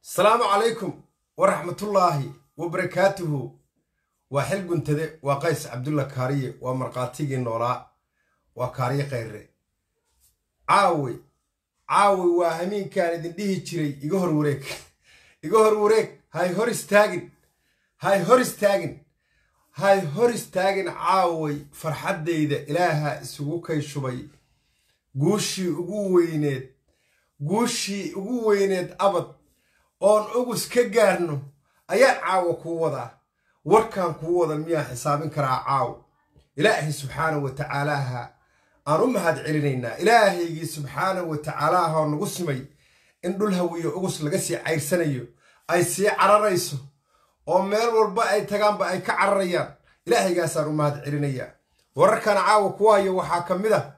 asalaamu calaykum waraxmatullaahi wabarakaatuhu waa xil guntade waa qays cabdulla kaariye waa markhaatigii noolaa waa kaariye khayre caawi caawi waa hamiinkaan idin dhihi jiray iga hor wareeg iga hor wareeg hay hor istaagin hay hor istaagin hay hor istaagin caaway farxaddayda ilaaha isugu kay shubay guushii ugu weyneed guushii ugu weyneed abad oon ugus ka gaarno ayaan caawa kuu wadaa warkaan kuu wada miyaa xisaabin karaa caaw ilaahay subxaana wa tacaalaaha aan u mahad celinaynaa ilaahaygii subxaana wa tacaalaaha oo nagu simay in dhul hawiyo ugus laga sii cayrsanayo ay sii cararayso oo meel walba ay tagaanba ay ka cararayaan ilaahaygaasaan u mahad celinayaa wararkan caawa ku hayo waxaa ka mid a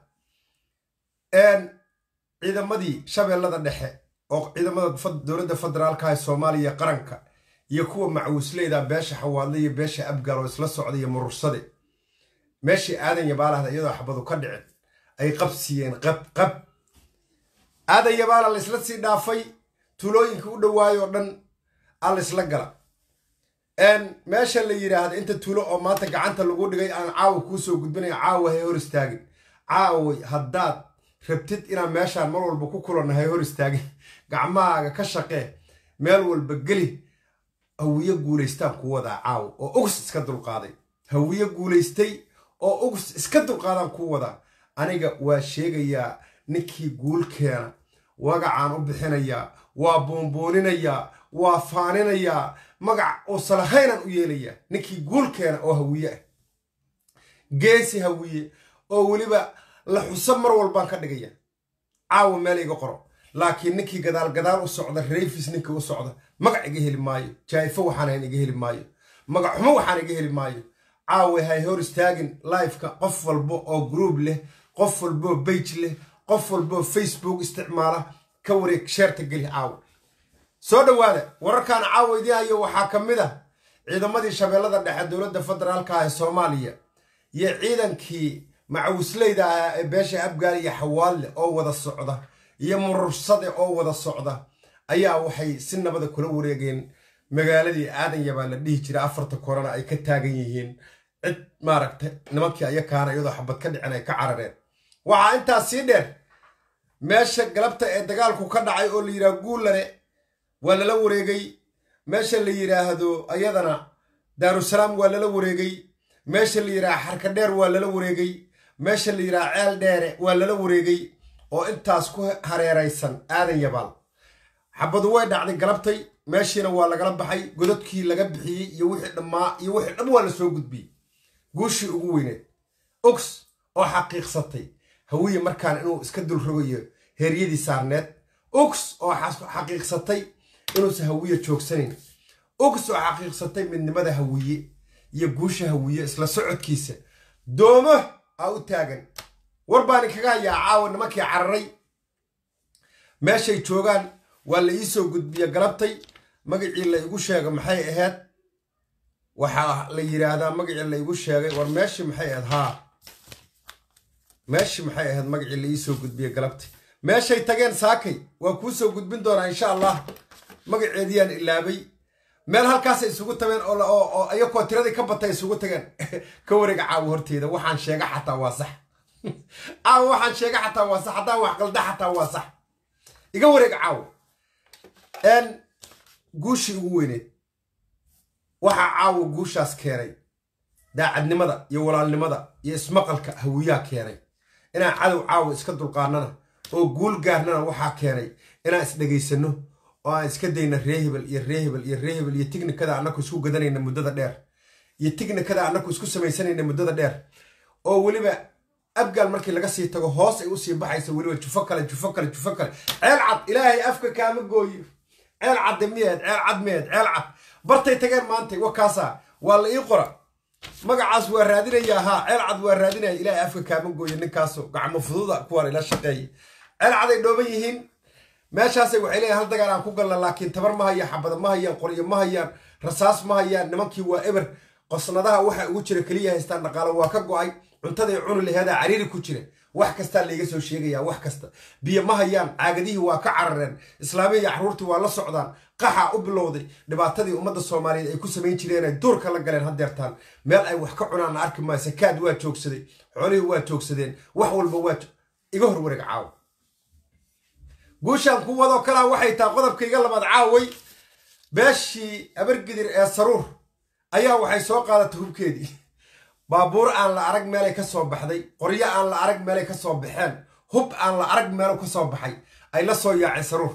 ciidamadii shabeellada dhexe oo ciidamada dowladda federaalka ee soomaaliya qaranka iyo kuwa macwuusleyda beesha xawaadle iyo beesha abgaal oo isla socda iyo murursade meeshii aadan yabaalahda iyadoo xabadu ka dhicin ay qabsiiyeen qab qab aadan yabaala laysla sii dhaafay tuulooyinka u dhawaayoo dhan aa laysla gala meesha la yidhaahda inta tuulo oo maanta gacanta lagu dhigay aan caawa kuu soo gudbinaya caawa hay hor istaagin caaway haddaad rabtid inaan meeshaan mar walba ku kulanno hay hor istaagin gacmahaaga ka shaqee meel walba geli hawiye guulaystaan ku wadaa caawa oo ugus iska dulqaaday hawiye guulaystay oo ugus iska dulqaadaan ku wadaa aniga waa sheegayaa ninkii guulkeena wagacaan u bixinayaa waa buunbuuninayaa waa faaninayaa magac uusan lahaynaan u yeelayaa ninkii guulkeena oo hawiye ah geesi hawiye oo weliba la xuso mar walbaan ka dhigaya caawa meel iga qoro laakiin ninkii gadaal gadaal u socda rayfis ninkii u socda magac iga heli maayo jaayfo waxaanahan iga heli maayo magac xumo waxaan iga heli maayo caawa hay hor istaagin lifeka qof walba oo groub leh qof walboo bage leh qof walboo facebook isticmaala ka wareeg sheerta geli caawa soo dhowaada wararkan caawa idii hayo waxaa ka mid ah ciidamadii shabeellada dhexe dowladda federaalka ee soomaaliya iyo ciidankii macawisleyda ahaa ee beesha abgaal iyo xawaalle oo wada socda iyo murursade oo wada socda ayaa waxay si nabada kula wareegeen magaaladii aadan yabaa la dhihi jira afarta korona ay ka taagan yihiin cid maaragta nimankii ayakaana iyadoo xabad ka dhicin ay ka carareen waxaa intaas sii dheer meesha galabta ee dagaalku ka dhacay oo la yidhaha guullane waa lala wareegay meesha la yidhaahdo ayadana daarusalaam waa lala wareegay meesha la yidhaha xarka dheer waa lala wareegay meesha la yidhaha ceel dheere waa lala wareegay oo intaas ku hareeraysan aadan yabaal xabadu way dhacday galabtay meeshiina waa lagala baxay godadkii laga bixiyey iyo wixii dhammaa iyo wixii dham waa la soo gudbiyey guushii ugu weyneed ogs oo xaqiiqsatay hawiye markaan inuu iska dulrogayo heeryadii saarneed ogs oo xaqiiqsatay inuusan hawiye joogsanayn ogs oo xaqiiqsatay midnimada hawiye iyo guusha hawiye isla socodkiisa doomo aa u taagan war baan kaga hayaa caawa nimankii cararay meeshay joogaan waa la ii soo gudbiya galabtay magacii la igu sheega maxay ahayd waxaa la yidhaahdaa magacii la igu sheegay war meeshii maxay ahayd haa meeshii maxay ahayd magacii la ii soo gudbiya galabtay meeshay tageen saakay waa kuu soo gudbin doonaa insha allah magaceediyaan ilaabay meel halkaasay isugu tageen oo iyakoo tiradii ka batay isugu tageen ka wareega caawa horteeda waxaan sheega xataa waa sax caawa waxaan sheega xataa waa sax haddaan wax qalda xataa waa sax iga wareega caawa guushii ugu weyneed waxaa caawa guushaas keenay daacadnimada iyo walaalnimada iyo ismaqalka hawiyaa keenay inaan cadow caawa iska dulqaanana oo guul gaarnana waxaa keenay inaan isdhegaysano oo aan iska dayna reehebel iyo reehebel iyo reehebel iyo tignikada annaku isku gadanayna muddada dheer iyo tignikada annaku isku samaysanayna muddada dheer oo weliba abgaal markii laga sii tago hoos ay usii baxaysa weliba jufo kale jufo kale jufo kale ceel cad ilaahay afka kaama gooyo ceel cadde miyahed ceel cad miyahed ceel cad bartay tageen maantay wakaasaa waa la ii qora magacaas waa raadinayaa haa ceel cad waa raadinaya ilaahay afka kaama gooyo ninkaaso gacmo fududa kuwaan ila shaqeeya ceel caday dhooban yihiin meeshaasay waxay leeyahay hal dagaal aan ku galna laakiin tabar ma hayaan xabada ma hayaan qoryo ma hayaan rasaas ma hayaan nimankii waa eber qosnadaha waxa ugu jira keliya haystaan dhaqaalo waa ka go'ay cuntaday cuni laheedaa cariiri ku jira wax kastaa layga soo sheegaya wax kasta biyo ma hayaan caagadihii waa ka carareen islaamiya iyo caruurtii waa la socdaan qaxaa u bilowday dhibaatadii ummadda soomaaliyeed ay ku samayn jireen ay duurka la galeen haddeertaan meel ay wax ka cunaan arki maayo sakaad waa joogsaday xoolihii waa joogsadeen wax walba waa iga hor wareeg caawa guushaan ku wadoo kalaa waxay tahay qodobkayga labaad caaway beeshii abargidir ee saruur ayaa waxay soo qaadatay hubkeedii baabuur aan la arag meelay ka soo baxday qoryo aan la arag meelay ka soo baxeen hub aan la arag meelu ka soo baxay ay la soo yaaceen saruur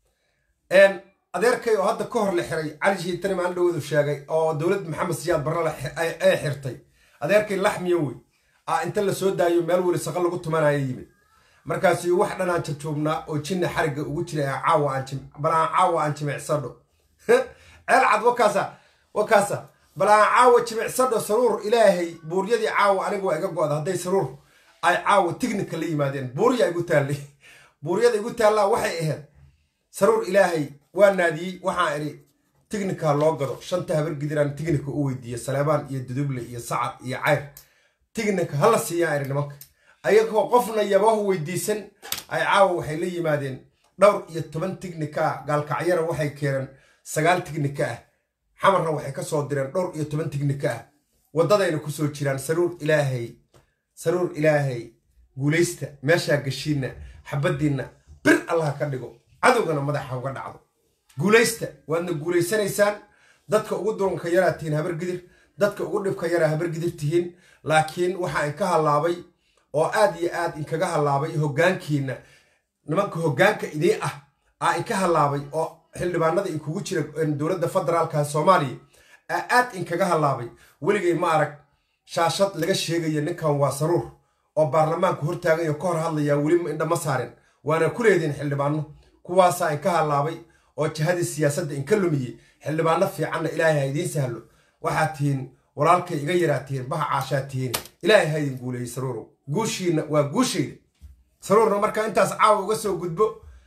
adeerkay oo hadda ka hor la xiray cali shiitani maan dhowadu sheegay oo dowlad maxamed siyaad barre ay xirtay adeerkay laxmiyo wey a inta la soo daayo meel weli saqa lagu tumanaya yimid markaasi wax dhanaan jabjoognaa oo jinna xarigga ugu jira caawa balaan caawa aan jimicsadho ceel cad wakaasa wakaasa balaan caawa jimicsadho saruur ilaahay buuryadii caawa aniga waa iga go-da hadday saruur ay caawa tignika la yimaadeen buurya igu taallay buuryada igu taallaa waxay ahayd saruur ilaahay waa naadiyey waxaan idhi tignika loo gado shanta habargidiraan tignika u weydiiye saleebaan iyo duduble iyo sacad iyo cayr tignika hala siiyaa idhi nimanka ayagoo qofna yabahu weydiisan ay caawa waxay la yimaadeen dhowr iyo toban tignika ah gaalkacyana waxay keeneen sagaal tignika ah xamarna waxay ka soo direen dhowr iyo toban tignika ah waddadayna ku soo jiraan saruur ilaahay saruur ilaahay guulaysta meeshaa gashiinna xabaddiinna bir allah ka dhigo cadowgana madaxa uga dhacdo guulaysta waadna guulaysanaysaan dadka ugu duranka yaraa tihiin habargidir dadka ugu dhibka yaraa habargidir tihiin laakiin waxaa inka hallaabay oo aad iyo aad inkaga hallaabay hoggaankiinna nimanka hoggaanka idii ah aa inka hallaabay oo xildhibaanada inkugu jira dowladda federaalka soomaaliya aa aad inkaga hallaabay weligay ma arag shaashad laga sheegaya ninkan waa saruur oo baarlamaanku hortaagayo ka hor hadlayaa weli indha ma saaren waana ku leediin xildhibaano kuwaasaa inka hallaabay oo jihadii siyaasadda inka lumiyey xildhibaano fiicanna ilaahay ha idiin sahlo waxaad tihiin walaalkay iga yaraa tihiin baha caashaa tihiin ilaahay ha idin guuleeyey saruurow guushiinna waa guushayda saruurna markaa intaas caawa uga soo gudbo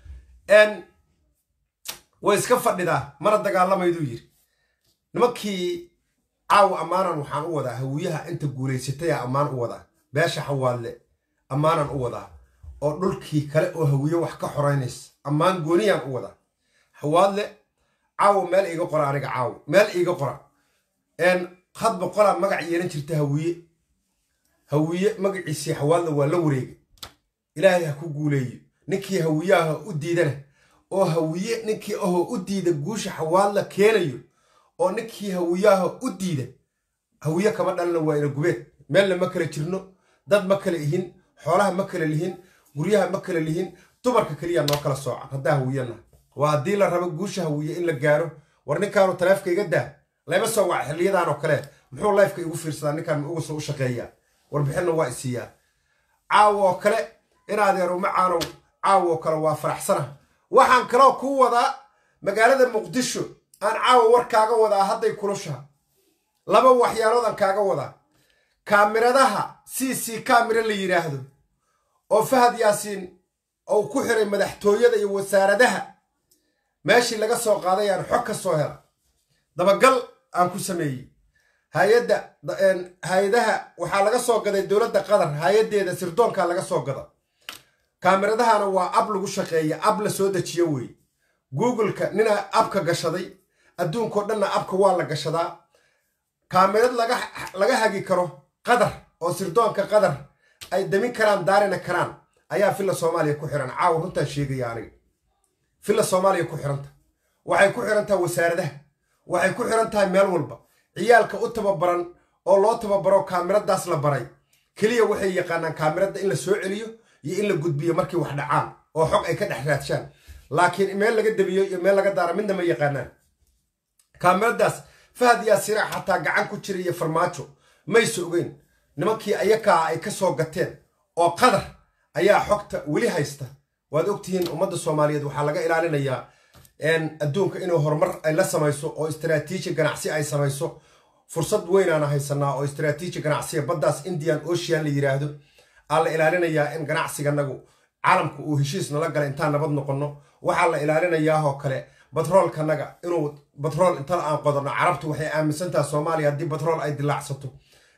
way iska fadhidaa mana dagaalamayduu yidhi nimankii caawa ammaanan waxaan u wadaa hawiyaha inta guulaysataya ammaan u wadaa beesha xawaadle ammaanan u wadaa oo dhulkii kale oo hawiye wax ka xoraynaysa ammaan gooniyaan u wadaa xawaadle caawa meel iiga qora aniga caawa meel iiga qora had boqolaa magac yeelan jirta hawiye hawiye magaciisii xawaadle waa la wareegay ilaahay ha ku guuleeyo ninkii hawiyaha u diidana oo hawiye ninkii ahoo u diida guusha xawaadla keenayo oo ninkii hawiyaha u diida hawiye kama dhalina waa ina gubeed meelna ma kala jirno dad ma kala ihin xoolaha ma kala lihin guryaha ma kala lihin dumarka keliya noo kala soocan haddaa hawiyana waa haddii la rabo guusha hawiye in la gaaro war ninkaanu taleefka iga daa layma soo wac xilliyadan oo kale muxuu lifeka igu fiirsadaa ninkaan ma uga soo u shaqeeyaa warbixinna waa isiiyaa caawo oo kale inaadeer uma caanow caawo oo kale waa faraxsana waxaan kaloo kuu wadaa magaalada muqdisho aan caawa war kaaga wadaa hadday kulushaha laba waxyaalood kaaga wadaa kaamiradaha c c kaamira la yidhaahdo oo fahad yaasiin ou ku xiray madaxtooyada iyo wasaaradaha meeshii laga soo qaaday aan xog ka soo hela dabagal aan ku sameeyey hay-adda hay-adaha waxaa laga soo gaday dowladda qatar hay-addeeda sirdoonkaa laga soo gada kaameradahana waa ab lagu shaqeeya ab la soo dejiyo weeye googleka ninaa abka gashaday adduunkao dhanna abka waa la gashadaa kaamirad laga hagi karo qatar oo sirdoonka qatar ay damin karaan daarina karaan ayaa filla soomaaliya ku xiran caawa runtaan sheegaya aniga filla soomaaliya ku xiranta waxay ku xiran tahay wasaaradaha waxay ku xiran tahay meel walba ciyaalka u tababaran oo loo tababaro kaamiradaas la baray keliya waxay yaqaanaan kaamirada in la soo celiyo iyo in la gudbiyo markii wax dhacaan oo xog ay ka dhex raadshaan laakiin meel laga debiyo iyo meel laga daara midna ma yaqaanaan kaamiradaas fahad yaasira xataa gacan ku jira iyo farmaajo mayse ogeyn nimankii ayakaa ay ka soo gateen oo qadar ayaa xogta weli haysta waad ogtihiin ummadda soomaaliyeed waxaa laga ilaalinayaa adduunka inuu horumar ay la samayso oo istaraatiiji ganacsi ay samayso fursad weynaana haysanaa oo istaraatiiji ganacsiga baddaas indian ocean la yidhaahdo aa la ilaalinayaa in ganacsiganagu caalamka uu heshiis nala gala intaan nabad noqonno waxaa la ilaalinayaahoo kale batroolkanaga inuu batrool inta aan qodanno carabtu waxay aaminsantaha soomaaliya haddii batrool ay dilaacsato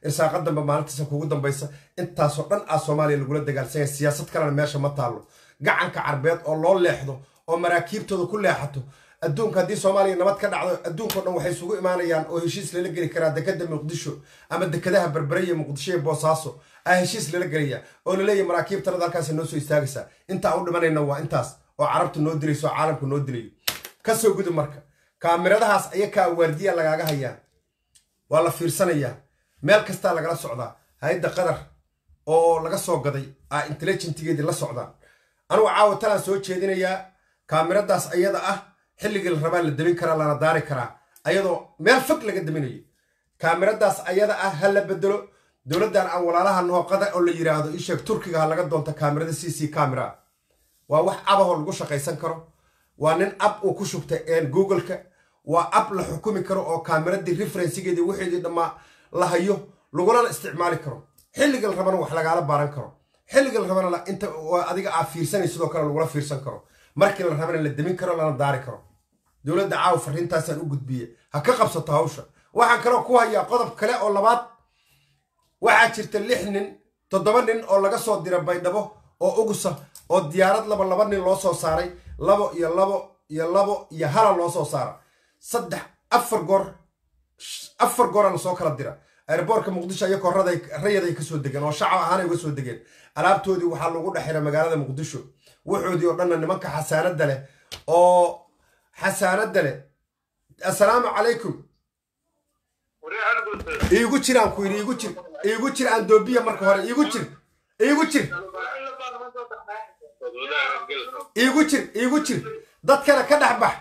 irsaaqa dambe maalintiisa kugu dambaysa intaasoo dhan aa soomaaliya lagula dagaalsanya siyaasad kalena meesha ma taallo gacanka carbeed oo loo leexdo oo maraakiibtooda ku leexato adduunka haddii soomaaliya nabad ka dhacdo adduunkao dhan waxay isugu imaanayaan oo heshiis lala geli karaa dekada muqdisho ama dekadaha berbereye muqdisho iyo boosaaso aa heshiis lala gelaya oo laleeyahy maraakiibtanada halkaas noo soo istaagaysaa intaa u dhimanayna waa intaas oo carabtu noo dilayso oo caalamku noo dilayo kasoo gudub marka kaamiradahaas ayakaa waardiya lagaaga hayaa waa la fiirsanayaa meel kastaa lagala socdaa hay-adda qatar oo laga soo gaday aa intelligentigeedii la socdaan anugu caawa talaan soo jeedinayaa kaamiradaas ayada ah xilligii la rabaa la demin karaa lana daari karaa ayadoo meel fog laga deminayo kaamiradaas ayada ah ha la bedelo dowladdan aan walaalaha nooqada oo la yidhaahdo isheeg turkiga ha laga doonto kaamirada c c camera waa wax abahoo lagu shaqaysan karo waa nin ab uu ku shubtay googleka waa ab la xukumi karo oo kaamiradii referensigeedii wixeedii dhammaa la hayo lagulana isticmaali karo xilliga la rabana wax lagaala baaran karo xilliga la rabana inta adiga aa fiirsanay sidoo kale lagula fiirsan karo markii la rabana la demin karo lana daari karo dowladda caawa fariintaasaan u gudbiye ha ka qabsato hawsha waxaan kaloo ku hayaa qodob kale oo labaad waxaa jirta lix nin toddoba nin oo laga soo dira baydhabo oo ugusa oo diyaarad laba laba nin loo soo saaray labo iyo labo iyo labo iyo hala loo soo saara saddex afar goor afar goora lasoo kala dira airboortka muqdisho ayakoo rayaday kasoo degeen oo shacab ahaanay uga soo degeen alaabtoodii waxaa lagu dhexira magaalada muqdisho waxoodii oo dhanna nimanka xasaanada leh oo xasaanada leh assalaamu calaykum iigu jiraan ku yidhi iigu jir iigu jir andoobiya marka hore iigu jir iigu jir iigu jir iigu jir dadkana ka dhex bax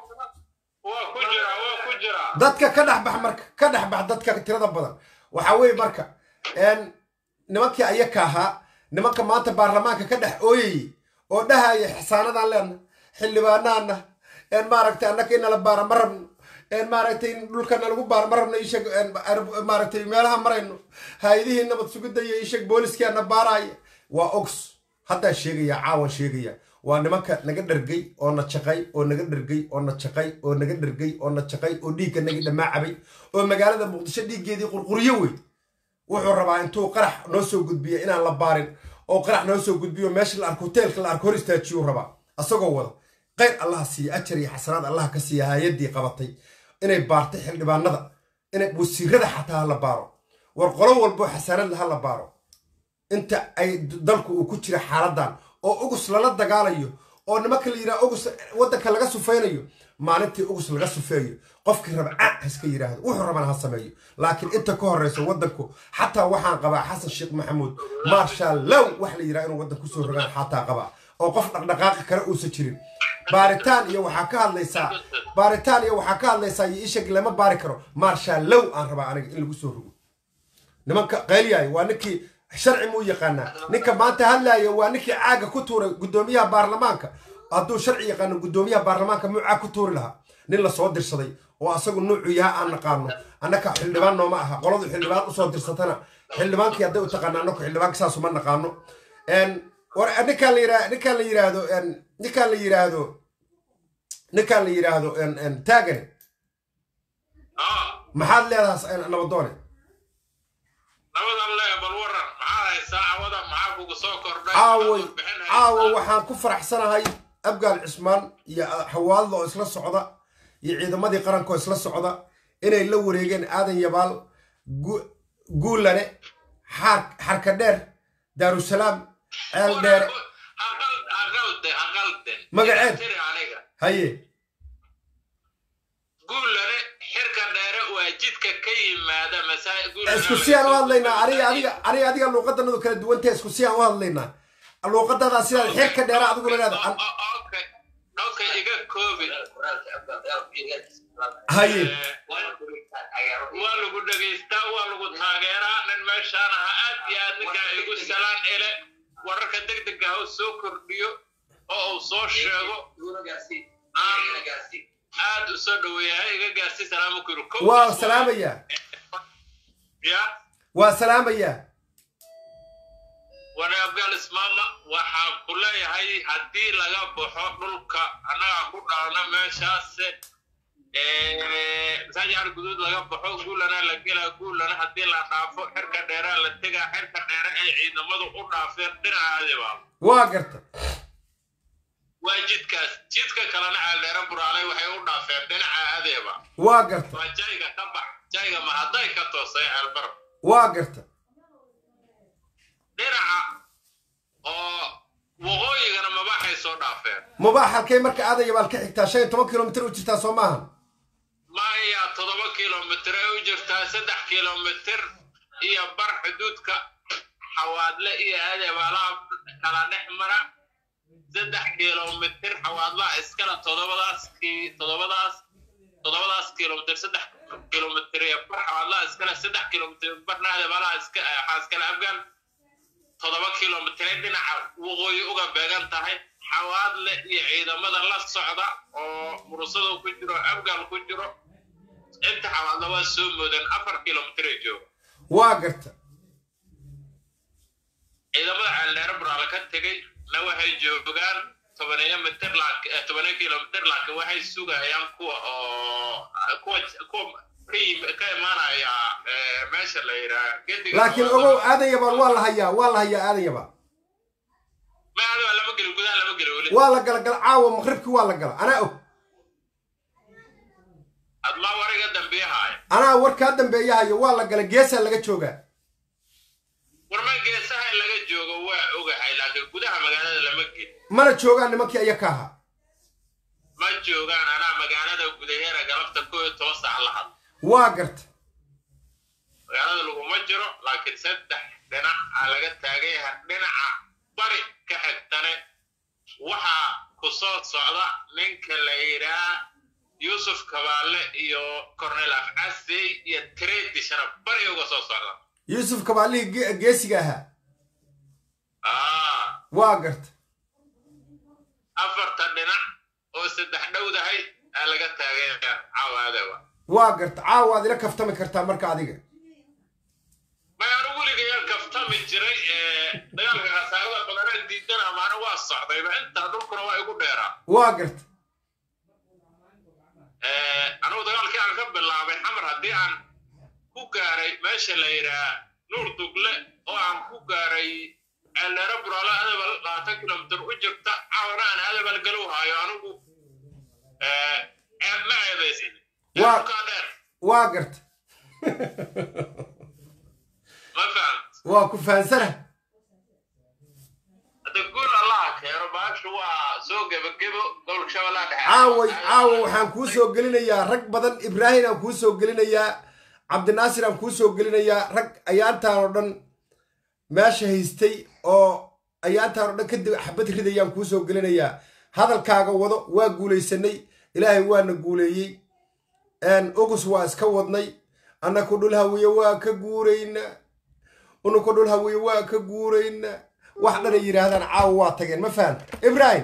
dadka ka dhex bax marka ka dhex bax dadka tirada badan waxaa weeye marka nimankii ayaka ahaa nimanka maanta baarlamaanka ka dhex ooyayey oo dhahaya xasaanadaan leena xildhibaanaana maaragtay annaka inala baara ma rabno maaragtay dhulkana lagu baara ma rabno isheg maaragtay meelaha marayno hay-adihii nabad sugidaya isheg booliskiana baaraaya waa ogs haddaa sheegaya caawan sheegaya waa nimanka naga dhargay oo na jaqay oo naga dhargay oo na jaqay oo naga dhargay oo na jaqay oo dhiigga nagi dhammaacabay oo magaalada muqdisho dhiiggeedii qurquryo wey wuxuu rabaa intuu qarax noo soo gudbiyo inaan la baarin oo qarax noo soo gudbiyo meesha la arko hoteelka la arko hor istaajiyuu rabaa asagoo wada qayr allaha siiya ajar iyo xasanaad allaha ka siiya hay-addii qabatay inay baartay xildhibaanada inay wasiirada xataa ha la baaro war qolo walboo xasaanad ha la baaro inta ay dalku uu ku jira xaaladan oo ugus lala dagaalayo oo nimanka la yidhaha ugus waddanka laga sufaynayo maalintii ugus laga sufeeyo qofkii raba ca haska yidhaahdo wuxuu rabana ha sameeyo laakiin inta ka horreyso waddanku xataa waxaan qabaa xasan sheekh maxamuud marshaal low wax la yidhaha inuu waddan kusoo rogaan xataa qabaa oo qof dhaqdhaqaaqi kale uusan jirin baaritaan iyo waxaa ka hadlaysaa baaritaan iyo waxaa ka hadlaysaa iyo ishag lama baari karo marshaal low aan rabaa aniga in lagu soo rogo nimanka qaylyahay waa ninkii sharci muu yaqaanaa ninka maanta hadlaaya waa ninkii caaga ku tuuray guddoomiyaha baarlamaanka hadduu sharci yaqaano guddoomiyaha baarlamaanka muu caag ku tuuri lahaa nin lasoo dirsaday oo asagu nuucu yaha aan naqaano annaka xildhibaan nooma aha qoladu xildhibaan usoo dirsatana xildhibaankii hadday u taqaana annaku xildhibaanka saasuma naqaano war ninkaan la yira ninkaan la yiraahdo ninkaan la yiraahdo ninkaan la yiraahdo taagane maxaad leedahay nabadoone caaway caawa waxaan ku faraxsanahay abgaal cismaan iyo xawaalada oo isla socda iyo ciidamadii qaranka oo isla socda inay la wareegeen aadan yabaal guulane xarka dheer daarusalaam ceel dheere magaceed haye guulane xirka dheere waa jidka ka yimaada isku si aan u hadlaynaa aniga adiga aniga adiga luuqadanadu kala duwantahe isku si aan u hadlaynaa luuqadadaa sidaad xirka dheere adiguna leeda okay iga koobi haye waa lagu dhegaystaa waa lagu taageeraa nin meeshaan aha aad iyo aad ninkaa igu salaan ele wararka degdega ha u soo kordhiyo oo uu soo sheego aad u soo dhaweeyahay iga gaarsi salaamu kuru waa salaamayaa ya waa salaamayaa wane abgaal ismaama waxaan ku leeyahay haddii laga baxo dhulka annaga ku dhaalna meeshaase masaajid cali guduud laga baxo guulana la gelaa guulana haddii la dhaafo xirka dheeraa la tegaa xirka dheere ay ciidamadu u dhaafeen dhinacaadiba waa garta waa jidkaas jidka kalena ceeldheere buraalay waxay u dhaafeen dhinaca adeeba waa garta waa jayga ka bax jayga ma hadday ka toosay ceelbar waa garta dhinaca oo waqooyigana mabaxay soo dhaafeen mubaax halkay marka aadaya baad ka xigtaa shan iyo toban kilomitir u jirtaa soo maahan maya toddoba kilomitir ay u jirtaa saddex kilomitir iyo bar xuduudka xawaadle iyo adeebaalaha kala dhex mara saddex kilomitir xawaadlaha iskala toddobadaas ki- toddobadaas toddobadaas kilomitir saddex kilomitir iyo bar xawaadlaha iskale saddex kilomitir barna adeebaalaha iska waxaa iskale afgaan toddoba kilomitir ay dhinaca waqooyi uga beegan tahay xawaadle iyo ciidamada la socda oo murusada ku jiro afgaan ku jiro inta xawaadle waa soo moodan afar kilomitir ay jooga waa garta ciidamada ceeldheere buraale ka tegey na waxay joogaan tobaneeyo mitir laakiin eh, tobaneeyo kilomitir laakiin waxay sugayaan kuwa oo kuwa kuwa ka yim- ka imaanaya eh, meesha la yidhaha gediga laakiin ogow aadan yabaal waa la hayaa waa la hayaa aadan yabaal ma adiga lama gelin gudaha lama gelin weli waa la gala gala caawa maqribkii waa la gala anaa og admaa wariga dambiyahaaya anaa warkaa dambeeyahayo waa la gala geesaa laga joogaa warma geesaha in laga joogo waa ogahay laakiin gudaha magaalada lama gelin mana joogaan nimankii ayaka ahaa ma joogaan anaa magaalada gudaheera galabta koo iyo toban saac la hadla waa garta magaalada laguma jiro laakiin saddex dhinac aa laga taagan yahay dhinaca bari ka xigtane waxaa ku soo socda ninka la yidhaa yuusuf kabaale iyo cornel afcasey iyo tredi sharaf bari uga soo socda yuusuf kabaalihii ge- geesiga ahaa aa waa garta afarta dhinac oo saddex dhowdahay aa laga taagan yahay caawaadaba waa garta caawa aad ila kaftami kartaa marka adiga may anu weligayaan kaftami jiray ee dagaalka khasaarada badanaa diidana maana waa socdayba intaa dhulkuna waa igu dheeraa waa garta anugu dagaalkii aan ka bilaabay xamar haddii aan ku gaaray meesha la yidhaha nuur dugle oo aan ku gaaray ceeldheere buraale adabal labaatan kilomitir u jirta caawana aan adabal galow haayo anigu ma ceebaysin Waa- dhulkaa dheer waa garta ma fahamt waa ku fahansana hadda guul allaha keeno baashu waa soo gebagebo gobolka shabeellaha dhexe caaway caawa waxaan kuu soo gelinayaa rag badan ibraahim aan kuu soo gelinayaa cabdinaasir aan kuu soo gelinayaa rag ayaantaan oo dhan meesha haystay oo ayaantaan oo dhan kadib xabad ridayaan kuu soo gelinayaa hadalkaaga wado waa guulaysanay ilaahay waana guuleeyey ogus waa iska wadnay annaku dhul hawiye waa ka guuraynaa unuku dhul hawiye waa ka guuraynaa wax dhanay yidhaahdaan caawa waa tageen ma fahan ibraahim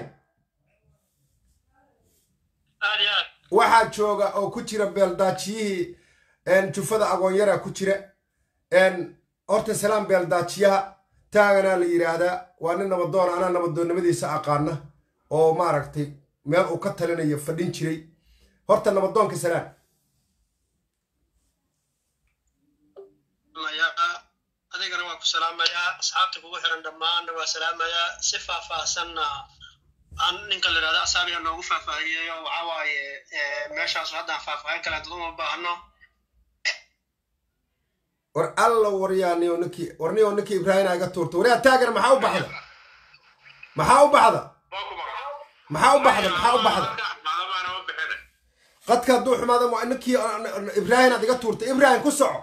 aad iyo aad waxaa jooga oo ku jira beeldaajiyihii jufada agoonyara ku jira horta salaam beeldaajiyaha taaganaa la yidhaahdaa waa nin nabadoon anaa nabadoonnimadiisa aqaana oo maaragtay meel uu ka talinayo fadhin jiray horta nabadoonka salaam salaamayaa adigana waan ku salaamayaa asxaabta kugu xiran dhammaanna waa salaamayaa si faahfaahsanna aan ninka la yidhahda asaabiga noogu faahfaahiyey oo waxaa waaye eh, meeshaas haddaan faahfaahin kale dad uma baahno war alla waryaaniyo ninkii warniyo ninkii ibraahim iga tuurta waryaa taagana maxaa u baxda maxaa u baxda waa ku maqan maxaa u baxda maxaa u baxda maclamaana ma bixine qadka hadduu xumaada waa ninkii ibraahim aad iga tuurta ibraahim ku soco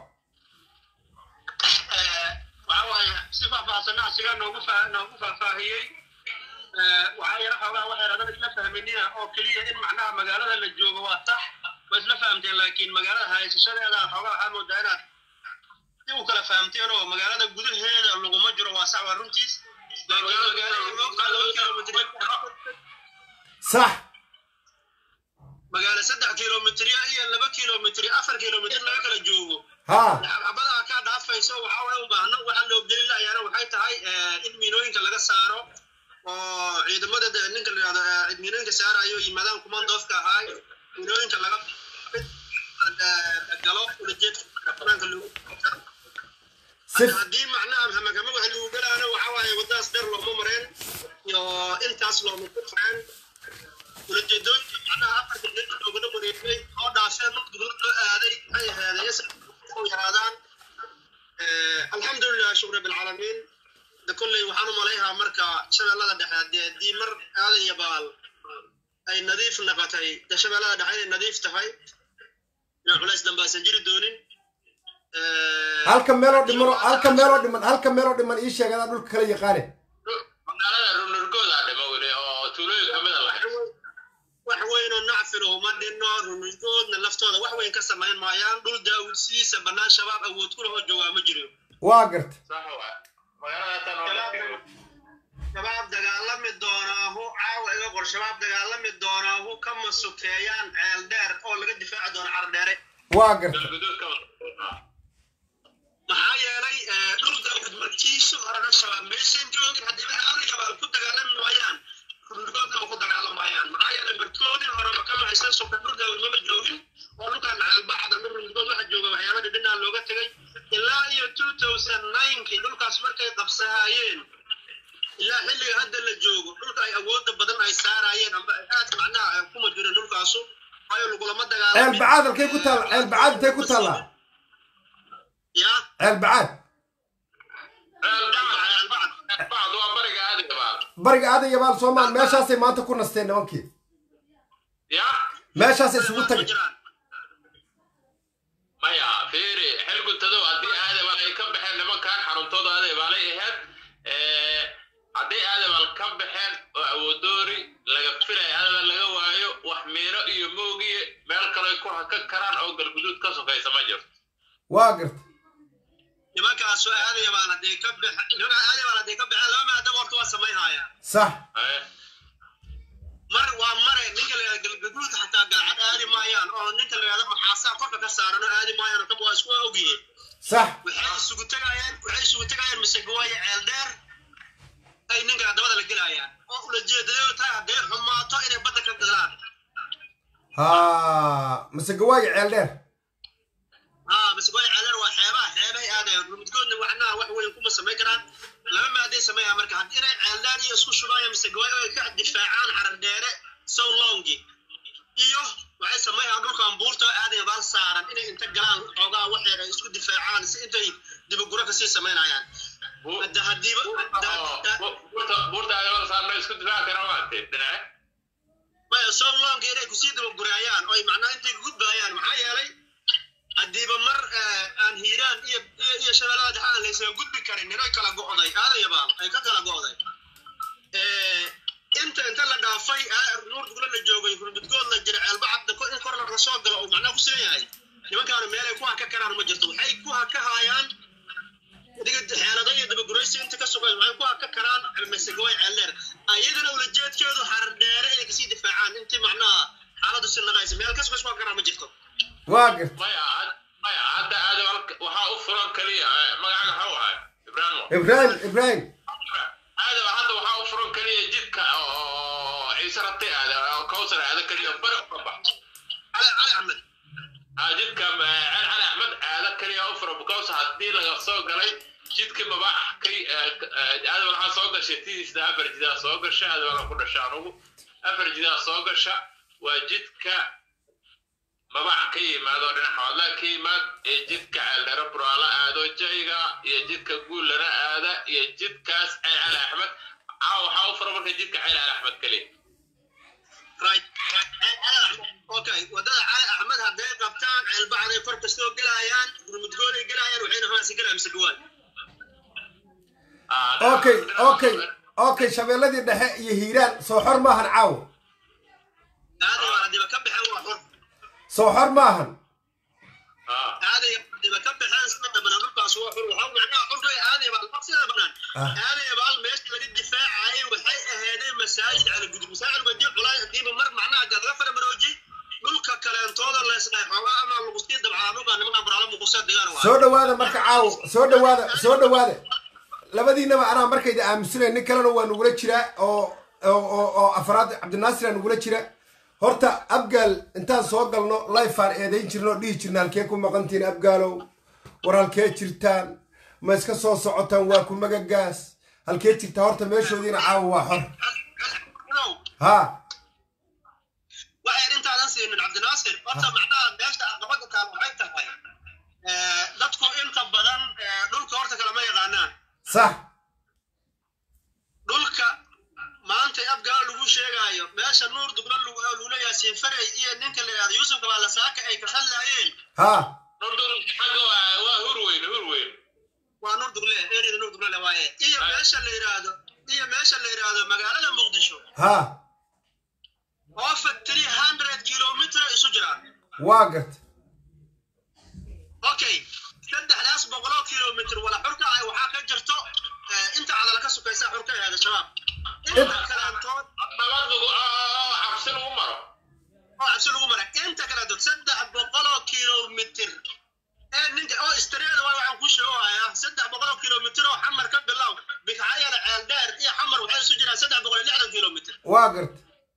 Eh, waxaa waaye si faahfaahsanna asiga noogu faa- noogu faahfaahiyey Eh, waxaa yara xoogaa waxay radan isla fahminina oo keliya in macnaha magaalada la joogo waa sax waa isla fahamteen laakiin magaalada haysashadeeda xoogaa waxaa moodaa inaad si u kala fahamteen oo magaalada gudaheeda laguma jiro waa sax waa runtiis laakiin magaalada loo laba kilomitr sax magaalo saddex kilomitrya iyo laba kilomitr afar kilomitr laga kala joogo haa xabadaa kaa dhaafayso waxaa way u baahno waxa loo gelin lahayaana waxay tahay eh, in miinooyinka laga saaro oo ciidamada de- ninka la yidhahdo eh, miinooyinka saarayo yimaadaan kumandoofka ahaa miinooyinka laga Si- haddii macnaha hamagama wax lagu galaana waxa waaye wadadaas dheer looma mareen iyo intaas looma ku fareen ulajeedooyinka macnaha afarta nin loogala wareegay oo dhaafeen mid gudub loo aaday maxay ahaadeen u yaraadaan alxamdulilah shukr bilcaalamiin de kolley waxaan u malayhaa marka shabeellada dhexe haddii haddii mar aadan iyo baal ay nadiif noqotay de shabeellada dhexe inay nadiif tahay inaan culays dambe aysan jiri doonin halka meeloo dhiman halka meeloo dhiman halka meeloo dhiman ii sheeg adaa dhulka kala yaqaane magaalada runurgooda dhimo weli oo tuulooyin kamida lahayd wax weyn oo nacfilo uma dhinno runugoodna laftooda wax weyn ka samayn maayaan dhul daawud sidiisa bannaan shabaab awood ku lahoo joogaa ma jiro waa garta sax waa magaalada tan oo dhan shabaab dagaalami doonaahu caawa iga qor shabaab dagaalami doonaahu kama sukeeyaan ceel dheer oo laga difaaci doono cardheere waa garta galguduud ka wada maxaa yeelay dhul daawud markiisu horena shabaab maysan joogin haddii ay shabaab ku dagaalami waayaan runugoodna ma ku dagaalamayaan maxaa yeelay markoodii horeba kama haysan suka dhul daawud maba joogin oo dhulkan ceelbaxda dhul runugood waxa jooga waxyaaladii dhinaa looga tegay ilaa iyo two thousand ninkii dhulkaas markay qabsahayeen ilaa xilliga hadda la joogo dhulka ay awoodda badan ay saarayeen amba ay aad macnaha ay kuma jireen dhulkaasu waayo lagulama ceel dagaalamin bacaad halkay ku taalla ceel bacaad intay ku taallaa ya ceel bacaad bacd waa bariga aadiga baad bariga aadan yabaal soomaal meeshaasay maanta ku nasteen nimankii ya meeshaasay isugu ma tagay jiraan maya fiiri xilguntadow haddii aadabaal ay ka baxeen nimankan xaruntooda aadabaalay ahayd haddii aadabaal ka baxeen oo awoodoori laga filaya aadabaal laga waayo wax miino iyo moogiye meel kale ku hakan karaan oo galguduud ka sokaysa ma jirto waa garta nimankaas oo aadaya baan hadday ka bax nimanka aadaya baan hadday ka baxeen laba maadaba horta waa samaynhaya sax Haye. mar waa mare ninka la yidhahdo galgaduud xataa galcad aadi maayaan oo ninka la yidhahdo maxaasaa korka ka saaran oo aadi maayaan oo kaba waa isku ogyihiin sax waxay isugu tegayaan waxay isugu tegayaan mise gawaayo ceel dheer ay ninka dabada la gelayaan oo ulajeedadoodu tahay hadday xumaato inay badda ka galaan ha mise gawaayo ceel dheer haa mise gawaayo ceel dheer waa xeebaha xeebay aadayaan rumudgoodna waxnaha wax weyn kuma samayn karaan laba maaday sameeyaa marka haddii inay ceel dheer iyo isku shubaayo mise gawaayo ay ka difaacaan carar dheere sow longi iyo waxay sameeyaan dhulkan buurta oo aadaya baal saaran inay inta galaan xoogaa waxyar ay isku difaacaan si intay dibaguro kasii samaynayaan Bu- hadda haddiiba oo, bu- buurta- buurta aadabaal saarna isku difaaci kara maante dhinace maya sow longi inay kusii dabagurayaan oo ay macnaha intay gudbayaan maxaa yeelay haddiiba mar eh, aan hiiraan iyo iyo- iyo shabeellada dhexe aan laysaga gudbi karin inay kala go'day aadaya baal ay ka kala go'day Eh, inta inta la dhaafay ah, nuur dugla la joogay hurmudgood la jira ceelbacadda ko- in kor la soo galo oo macnaha ku sidan yahay nimankaanu meelay ku haka karaan ma jirto waxay ku haka haayaan adiga xeelado iyo dabaguraysi inta ka sugan waxay ku haka karaan masagaway ceeldheer ayadana ulajeedkeedu xarar dheere inay kasii difaacaan intii macnaha xaaladdu si naqaysa meel kas kas ku haka karaan ma jirto waa garta maya had- maya hadda aadabaal waxaa u furan kaliya eh, magaca maxuu ahay ibraahimo ibraahim ibraahim aadaba hadda waxaa u furan kaliya jidka oo ciise rabtay aada oo kawsar aada kaliya bari uga bax cali cali axmed aa jidka eh, cali cali axmed aada kaliya u furan because haddii laga soo galay jidkii mabaax kay aadaba waxaa soo gashay tidiisna afar jidaa soo gasha aadaba ku dhasha anugu afar jidaa soo gasha waa jidka mabax ka yimaado dhinaca wadla ka yimaad iyo jidka ceeldheere buraala aado jayga iyo jidka guullana aada iyo jidkaas ceel cali axmed caa waxaa u fura marka jidka ceel cali axmed kaliya right okay wadada cali axmed hadday qabtaan ceelbacday kor kastoo gelayaan hurmudgooday gelayaan waxayna haasi gelayaan mise gawaay Ah, okay dhinaca- okay okay shabeelladii dhexe iyo hiiraan soo xor maahan caawo aadaya haddiiba ka baxeen waa xor soo xor maahan Ah, aadaya haddiiba ka baxeen sida dhabanaa dhulkaas waa xor waxaa macnaha xorkay aadaya baal sida banaan Ah. aadaya baal meesha laga difaacayay waxay aheedeen masaajid cala gudub masaajid badii culaay hadiiba mar macnaha laga fara marooji dhulka kaleentooda leesdhahay xoogaa ama lagu sii dabcaa dhulka nimankan baraala muqusaa degaan waa soo dhowaada marka caawo soo dhowaada soo dhowaada labadiinaba anaa markayda aamusanay nin kalena waa nugula jiraa oo oo oo- oo afraad cabdinaasir aa nugula jira horta abgaal intaan soo galno lifeaan eedayn jirno oo dhihi jirna halkee ku maqantihiin abgaalow war halkee jirtaan ma iska soo socotaan waa ku magagaas halkee jirtaa horta meeshoodiina caawa waa xor haa waxay intaadan siinin cabdinaasir horta macnaha meesha aqabada taal waxay tahay dadku inta badan dhulka horta kalama yaqaanaan sax dhulka maanta abgaa lagu sheegaayo meesha nuur dugla lula yaasiin farey iyo ninka la yidhahdo yuusuf kabaalasaaka ay ka hadlaayeen haa xagga waa hurweyn hurweyn waa nuur dugle erida nuur dugle waaye iyo meesha la yidhaahdo iyo meesha la yidhaahdo magaalada muqdisho haa oo fa three hundred kilomitr isu jiraan waa garta okay saddexdaas boqoloo kilomitr wala xurka ah waxaa ka jirto inta cadala ka sukaysa xurka ahaada shabaab inta kaleantood nabadlagu xabsi lagu maro oo cabsi lagu mara inta kaleantood saddex boqoloo kilomitr ee ninka oo istreeda waa waxaan ku sheegohayaa saddex boqoloo kilomitr oo xamar ka bilow bikacayala ceeldheer iyo xamar waxay isu jiraan saddex boqol iyo lixdan kilomitr waa garta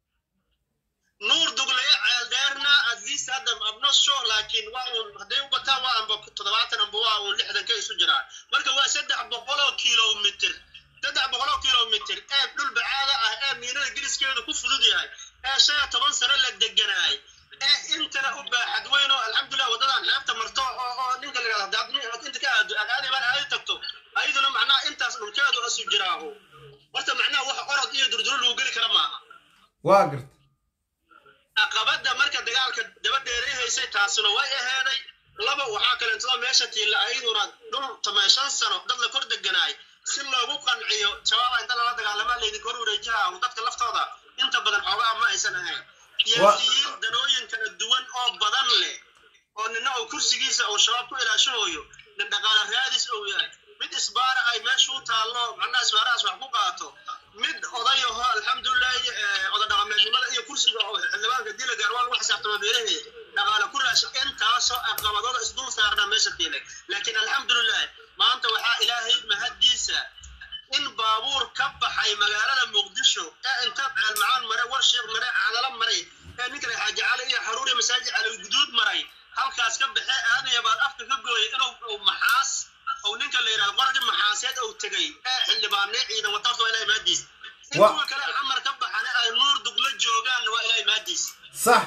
nuur duglaya ceeldheerna at least hadda I'm not sure laakiin waa uun hadday u bataan waa amba toddobaatan amba waa uun lixdan ka isu jiraan marka waa saddex boqoloo kilomitr saddex boqoloo kilomitr ee dhul bacaada ah ee miinada geliskeedu ku fudud yahay ee shan iyo toban sano la deganaay ee intana u baaxad weyn oo alxamdulilah waddadan xeebta marto oo oo ninka la yidhahdo haddaad inta ka aado aad aadi baan aadi tagto ayaduna macnaha intaas dhulkeedu isu jiraaho horta macnaha wax orod iyo durduro lagu geli kara maaha waa garta caqabada marka dagaalka daba dheereehaysay taasuna way aheeday laba waxaa kaleentoo meesha tiilla ayaduna dhul tamay shan sano dad la kor deganaay si loogu qanciyo shabaaba inta lala dagaalamaa laydinka hor wareejaha dadka laftooda inta badan xoogaa ma aysan ahayn siyaasiyiin danooyin kala duwan oo badan leh oo nina uu kursigiisa uu shabaab ku ilaashahooyo nin dhaqaale raadis uu yahay mid isbaara ay meesha u taallo macnaha isbaarahaas wax ku qaato mid odayaho alxamdulilahi oda dhaqameednimada iyo kursiga oo xildhibaanka dila gaar waa lagu xisaabtama beerahe dhaqaale ku raasha intaasoo caqabadooda isdul saarnaa meesha tiilay laakiin alxamdulilah maanta waxaa ilaahay mahaddiisa in baabuur ka baxay magaalada muqdisho ee inta ceelmacaan maray warshiiq maray cadalo maray ee ninka la xaaji cali iyo xaruuri masaajid cali guduud maray halkaas ka baxee aadaya baad afka ka gooyay inuu maxaas ou ninka la yidhahdo qorgi maxaaseed ou tegay ee xildhibaanee ciidan wataarta waa ilahay maadiis in kuwa kale xamar ka baxana ay nuur dugla joogaanna waa ilahay maadiis sax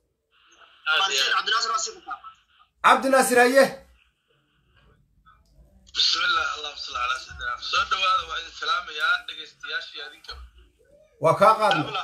cabdinaasir waa si ku kaa cabdinaasir haye بسم الله اللهم صل على سيدنا soo dhawaada waa idin salaamayaa dhegaystayaashii adinka waa kaa qaadna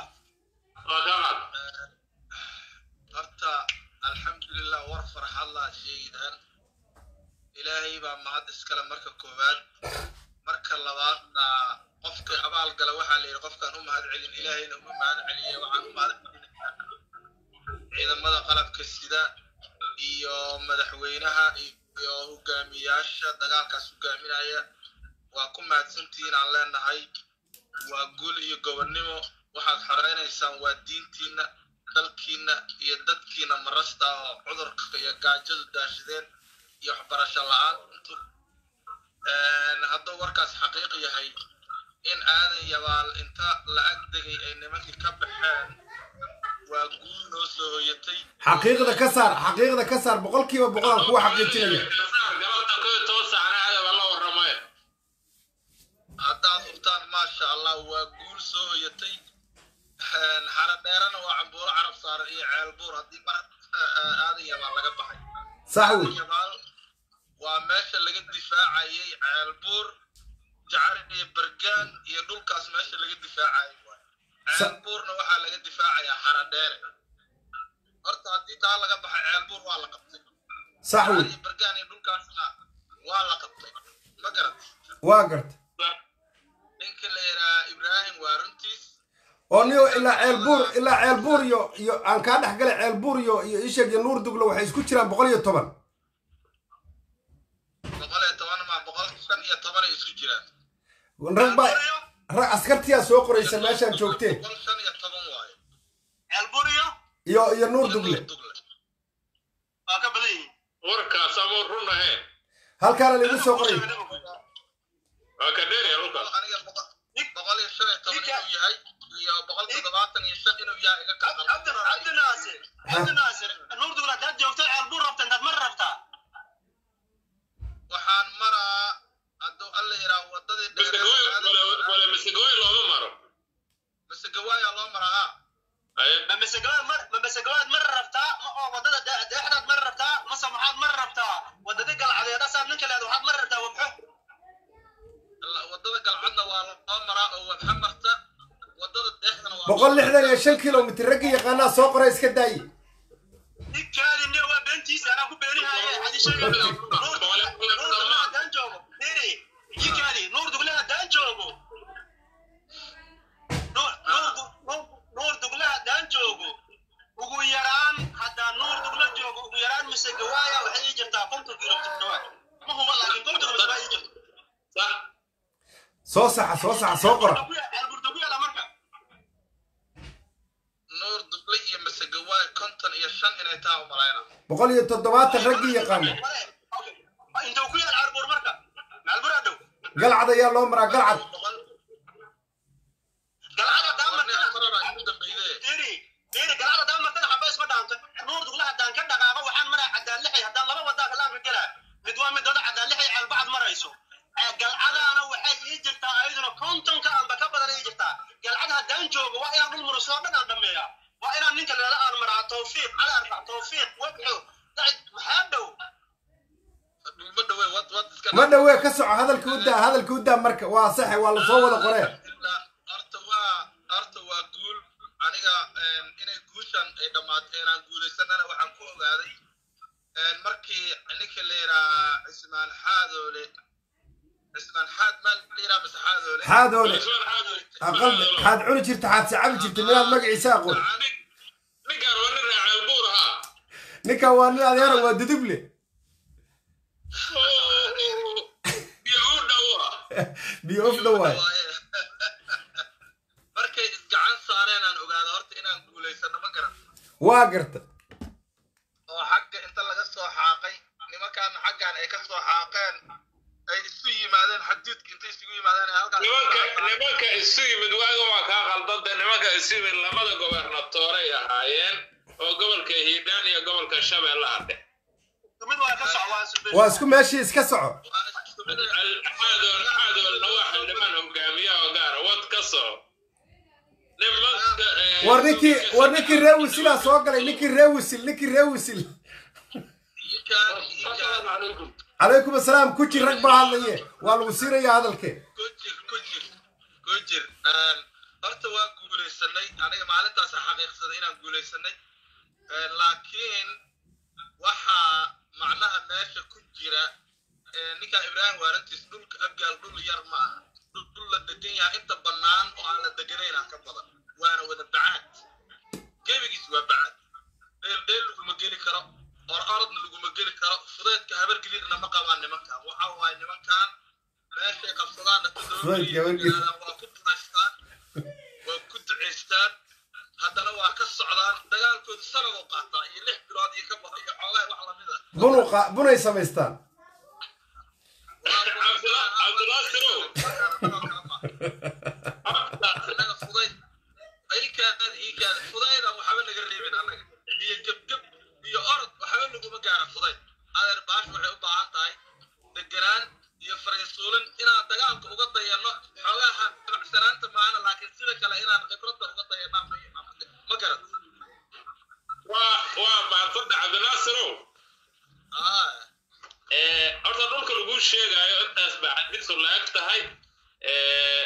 horta alxamdulilah war farxad laa sheegidaan ilaahay baa mahad iskale marka koowaad marka labaadna qofka abaal gala waxaa la yidhi qofkaan u mahad celin ilaahayna uma mahad celiye waxaan u mahad celinayaa ciidamada qalabka sida iyo madaxweynaha iyo hogaamiyaasha dagaalkaas hogaaminaya waa ku mahadsantihiin aan leenahay waa guul iyo gobonnimo waxaad xoreynaysaan waa diintiinna dalkiinna iyo dadkiina marasta oo cudurka iyo gaajadu daashadeen iyo waxbarasho la-aantu hadduu warkaas xaqiiq yahay in aadan yabaal inta la ag degay ay nimankii ka baxeen waa guul noo soo hoyatay xaqiiqda ka saar xaqiiqda ka saar boqolkiiba boqolaan kuwa xaqiijinaya haddaad hubtaan maasha allah waa guul soo hoyatay xara dheerana waa cambuulo carab saaran iyo ceelbuur haddii mar aadan yabaal laga baxay sax aadan wey yabaal waa meesha laga difaacayay ceelbuur jacar iyo bergaan iyo dhulkaas meesha laga difaacayay waay ceelbuurna waxaa laga difaacayaa xara dheere horta haddii taa laga baxay ceelbuur waa la qabtay sax jacar wey iyo bergaan iyo dhulkaasna waa la qabtay ma garat waa garta ninka la yidhaha ibraahim waa runtiis oo niyo ilaa ceelbuur ilaa ceelbuur iyo iyo aan kaa dhex galay ceelbuur iyo iyo isheeg iyo nuur duglo waxay isku jiraan boqol iyo toban boqol iyo toban ma boqol shan iyo tobanay isku jiraan rag baa rag askartiyaa soo qoraysa meeshaan joogteen boqol shan iyo toban waayo ceelburiyo iyo iyo nuur dugle dugle waa ka badan yihiin warkaas ama run ahayn halkaana laigu soo qoray waa ka dheeraya dhulkaas aniga boqol boqol iyo shan iyo toban inuu yahay iyo boqol toddobaatan iyo shan inuu yahay iga cabdi cabdi naasir cabdi naasir nuur dugla haddaad joogto ceelbur rabta intaad mar rabtaa waxaan maraa boqol lixdan iyo shan kilomitr ragga yaqaanaa soo qoray iska daaye ninkaadi ne waa beentiisa anaa ku beenihaaye hadi sheega nuur dugle haddaan joogo niri ninkaadi nuur dugle haddaan joogo Nuur- nuur du- nuur- nuur dugle haddaan joogo ugu yaraan haddaan nuur dugle joogo ugu yaraan mise gawaaya waxay ii jirtaa konton kilomitr dhawaad ma huba laakiin konton kilomitr baa ii jirta sax soo saxa soo saxa soo qora alburda ku yaala marka nuur duble iyo masegawaay konton iyo shan inay taa u malayna boqol iyo toddobaatan raggii yaqaana intuu ku yaal albur marka albur aa dhow galcad ayaa loo maraa galcad boqol galcada boqol nin daamarkana afarana igu dambeeyde diri diri galcada daamarkana xaba isma dhaanto nuur dugle haddaan ka dhaqaaqo waxaan maraa cadaan lixay haddaan laba wadaa kalaanka gelaa mid waa midooda cadaan lixay albacad marayso galcadaana waxay ii jirtaa ayaduna kontonka anba ka badan ii jirtaa galcad haddaan joogo waa inaan dhul murusoo dhan aan dhameeyaa waa inaan ninka leela aan maraa tawfiiq cali arfac tawfiiq wabxo dacid maxaa dhow dhulma dhawe wad wad iska ma dhowee ka soco hadalka u daa hadalka u daa marka waa saxe waa lasoo wada qoree Alhamdulillah, horta waa horta waa guul aniga een, inay guushan ay dhammaato inaan guulaysanana waxaan ku ogaaday een, markii ninka la yidhaha cismaan xaadoole cismaan xaad maal la yidhaha mase xaadoole xaadoole Usman Xaadir. aqalbi xaad cuni jirta xaad sacabi jirta minaad magaciisa aqoon Nin- ninkaan waa nin raaceel buur ahaa ninkan waa nin adeera waa duduble iyo u dhowa biyo ofda waay Waaye. markay isgacan saareen aan ogaada horta inaan guulaysano ma garan waa garta oo xagga inta laga soo xaaqay nimankaan xaggan ay ka soo xaaqeen ay isu yimaadeen xaduudka intay isugu yimaadeen ay halkaas nimanka nimanka isu yimid waaga waa kaa qaldanta nimanka isu yimid lamada gobernatooray ahaayeen oo gobolka hiidhaan iyo gobolka shabeellaha dhexe mid waa ka soco waa sube waa isku meeshii iska soco xaadool xaadoolna waa xildhibaan hogaamiya oo gaara wad ka soo nimanka eh, war ninkii war ninkii ree wisilaa soo galay ninkii ree wisil ninkii ree wisil Ikaan, ikaan. calaykum asalaam ku jir rag baa hadlaye waa lagu siinayaa hadalkee ku jir ku jir ku jir Een, horta waa guulaysanay aniga maalintaas xaqiiqsaday inaan guulaysanay Een, laakiin waxaa macnaha meesha ku jira ee, ninka ibraahim waarantiis dhulka abgaal dhul yar ma aha dhul dhul la degan yahay inta bannaan oo aan la deganayn ka badan waana wada bacaad gebigiis waa bacaad dheel dheel laguma geli karo or orodna laguma geli karo fudeedka habar gelirna ma qabaan nimankan waxa waaye nimankan meeshay qabsadaanna Fudeedka habar gelir. waa ku ducaystaan waa ku ducaystaan haddana waa ka socdaan dagaalkoodu sanadoo qaataa iyo lix bilood iyo ka badan iyo xoogaha wax lamid ah bunu qa- bunay samaystaan Cabdullah- Cabdullah Sirow. annaga fudayd aykaad iikaad fudayda waxba naga reebin annaga iyo gebgeb iyo orod waxba naguma gaara fudayd adeer baash waxay u baahan tahay deganaan iyo fariisuulin inaan dagaalka uga dayanno xoogaha bacsanaanta maana laakiin sida kale inaan khibradda uga dayanaa ma garan waa waa maadsantaha cabdinaasirow ah Eh, horta dhulka lagu sheegayo intaas baa xadiisu la-eg tahay Eh,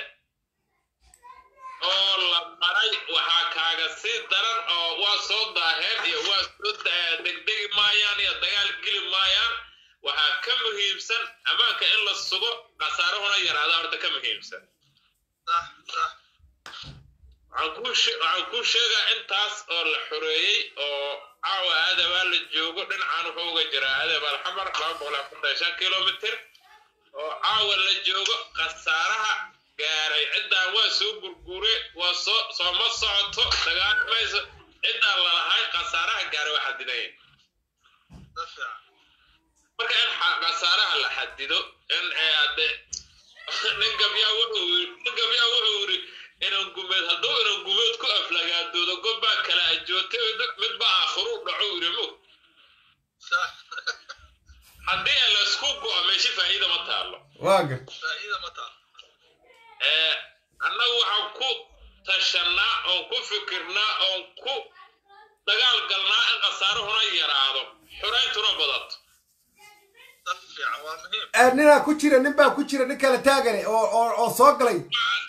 oo la maray waxaa kaaga sii daran oo waa soo daaheen iyo waa soo da- degdegi maayaan iyo dagaal geli maayaan waxaa ka muhiimsan ammaanka in la sugo khasaarahuna yaraada horta ka muhiimsan sax sax waxaan kuu she- waxaan kuu sheegaa intaas oo la xoreeyey oo caawa aadabaa la joogo dhinacaan wuxuu uga jiraa aadab alxamar laba boqol iyo afartan iyo shan kilomitr oo caawa la joogo khasaaraha gaaray ciddaan waa soo gurgure waa soo sooma socoto dagaalamayso ciddaan lalahay khasaaraha gaaray waa xadidaya sa fiican marka in xa- khasaaraha la xadido in ee hadde nin gabyaa wuxuu yiri- nin gabyaa wuxuu yiri inan gumeed hadduu inan gumeed ku aflagaadoodo gobbaa kala ajootay mid baa aakhiru dhaco yiri mug sax haddii aan laysku go'o meesha faa'iida ma taalo waa gar faa'iida ma taal ee annagu waxaan ku tashannaa oon ku fikirnaa oon ku dagaal galnaa in khasaarahuna yaraado xurayntuna badato sa fiican waa muhiim Eh, ninaa ku jira nin baa ku jira nin kala taagane oo oo oo soo galay aan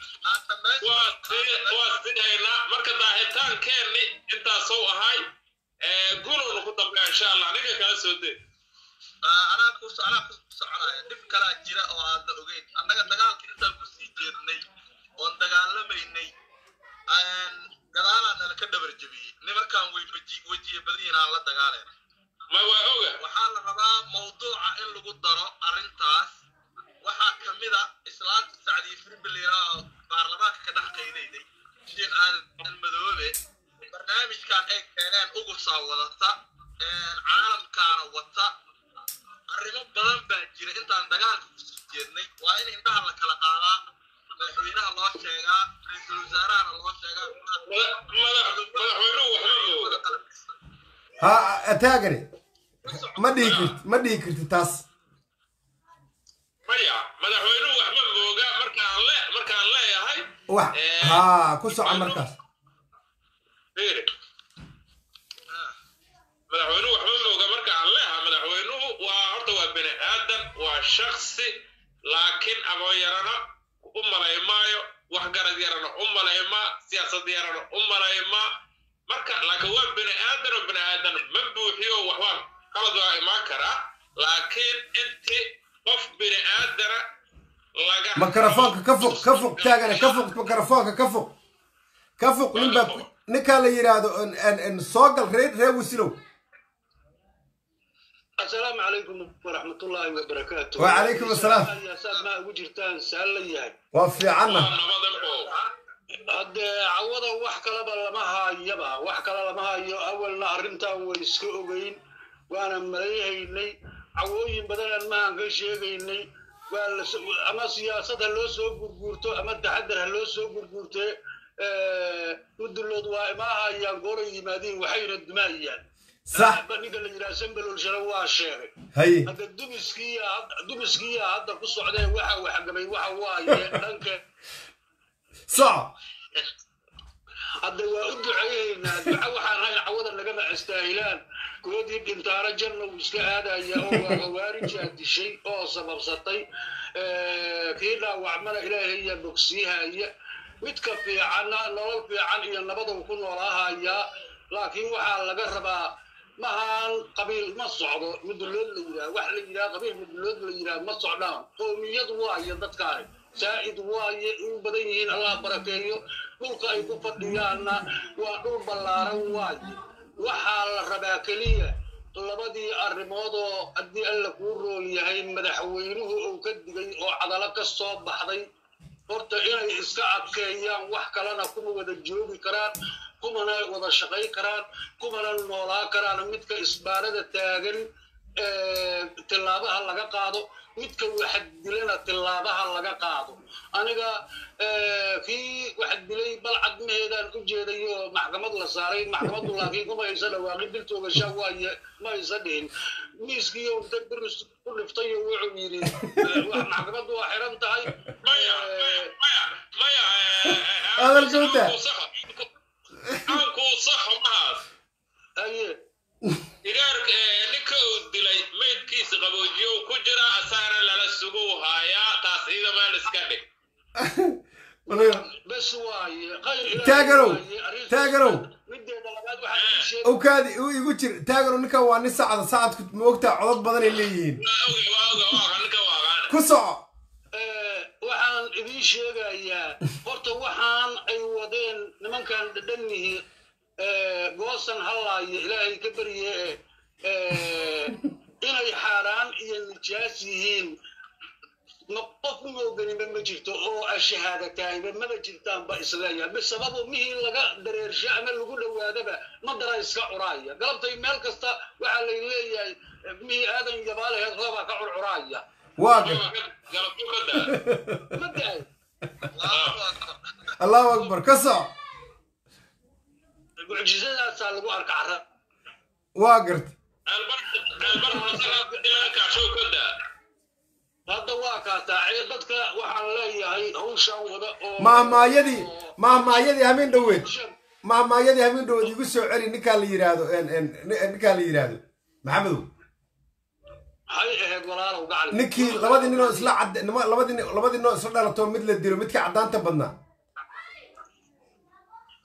waa sii waa sidaynaa marka daahitaankeenni intaasuu ahay gulowna ku dambeya insha allah ninka kala soo dee anaa ku anaa ku soconaya dhib kalaa jira oo aadna ogeyn annaga dagaalka intaan kusii jeednay oon dagaalamaynay gadaalaa nala ka dhabar jebiyey nimankaan way weji- wejiye badan aan la dagaaleen ma waa oga waxaa la rabaa mawduuca in lagu daro arrintaas waxaa ka mid a islaanta sacdiye firbilira oo baarlamaanka ka dhex qaydayday sheekh aadan madoobe barnaamijkan ay keeneen ugusaa wadata caalamkaana wata arrimo badan baa jira intaan dagaalka kusii jeednay waa in indhaha la kala qaadaa madaxweynaha loo sheegaa ra-iisul wasaarahana loo sheegaa madax madaxweynuhu waxba mooga ha taagani ma dhihi karti ma dhihi karti taas maya madaxweynuhu waxba mooga markaan le markaan leeyahay wax ha ku soco markaas fiiri madaxweynuhu waxba mooga markaan leeyahay madaxweynuhu waa horta waa bini aadan waa shaksi laakiin aqoon yarana u malay maayo wax garad yarana u malay maa siyaasad yarana u malay maa marka laakiin waa bini aadan oo bini aadan ma buuxiyo waxbaa qalad waa imaan karaa laakiin intii qof bini aadana laga makarafoonka ka foq ka foq taagane ka foq makarafoonka ka foq ka foq nin baa ku- ninkaa la yidhaahdo en- en- en soo gal reer reer wasilow السلام عليكم ورحمة الله وبركاته وعليكم السلام. يا ساد ما وجرتان سهل ياهي waa fiicanna nabadan oo هاد عوضا wax kalaba lama haayaba wax kale lama haayo awalna arrintan way iska ogeyn waana maleeyahaynay cawooyin badan maahan ka sheegaynay waa la so- ama siyaasad ha loo soo gurguurto ama taxadar ha loo soo gurguurtee mudulood waa imaahayaan gooray yimaadiin waxayna dumaayaan sax ninka la yidhaha sambelol share waa sheegay haye hadda dumiskiiya dumiskiiya hadda ku socdee waxa waxgamay waxa waaye dhanka soco hadda waa u duceeyeynaa duca waxaan hayn cawada nagama astaahilaan koodii dhintaano janna uu iska aadaya oo waa khawaarijaa dishay oo sababsatay kii dhaawacmana ilaahayaa bogsiihaya midka fiicanna nolol fiican iyo nabaduu ku noolaahayaa laakiin waxaa laga rabaa mahaan qabiil ma socdo mudulood la yidhaha wax la yidhaha qabiil mudulood la yidhaha ma socdaan qoomiyad waayo dadkaani saa'id waaye u badan yihiin allah barakeeyo dhulka ay ku fadhiyaanna waa dhul ballaaran waaye waxaa la rabaa keliya labadii arrimood oo haddii alla kuu roon yahay madaxweynuhu uu ka digay oo cadalo ka soo baxday horta inay iska adkeeyaan wax kalena kuma wada joogi karaan kumana wada shaqayn karaan kumana noolaa karaan midka isbaarada taagan tilaabaha laga qaado midka waxad dilana tilaabaha laga qaado aniga kii waxad dilay balcad maheedaan u jeeday oo maxkamad la saaray maxkamaddu laakiin kuma haysa dhawaaqin dil toogasha waaye ma haysa dhihin miiskiiyo inta biris ku dhiftay oo wuxuu yidhi maxkamaddu waa xiran tahay maya maya maya Hadalka u daa. aankuu saxo mahaas haye igaarka ninka uu dilay maydkiisa qaboojiyo uu ku jira asaana lala sugu haayaa taas iyada meel iska dhig bes waaye khayr ilaahay Taaganow, waaye, arrin- taaganow. mideeda labaad waxaan ii sheegay awkaadi u igu jir taagano ninkan waa nin sacda sacadku ma ogtaa codod badan ay leeyihiin waa oge waa oge waa ninka waaqaana ku soco Eh, waxaan idiin sheegayaa horta waxaan ay wadeen nimankan dhadhanihi goosan hallaaya ilaahay ka barye eh, inay xaaraan iyo nijaas yihiin ma qof mooganima ma jirto oo ashahaadataayba maba jirtaanba isleeyahay bisababu mihii laga dareersho ama lagu dhowaadaba ma dara iska curaaya galabtay meel kasta waxaa lay leeyahay eh, mihii aadan yabaalaheed roobaa ka curcuraaya waa gar galabtu ka daa ma daay allahu akbar allahu akbar ka soco mucjisadaasaa lagu arka cara waa garta kaashow ka daa hadda waa kaataacee dadka waxaan leeyahay hawshaan wada oo mahmaayadii mahmaayadii habeen dhoweed mahmaayadii habeen dhoweed igu soo celi ninkaa la yidhaahdo en- en- ninkaa la yidhaahdo maxamedow maxay ahayd walaalow gacli ninkii labadii ninoo isla cad nima- labadii nin- labadii ninoo isla dhalato mid la dilo midka caddaanta badnaa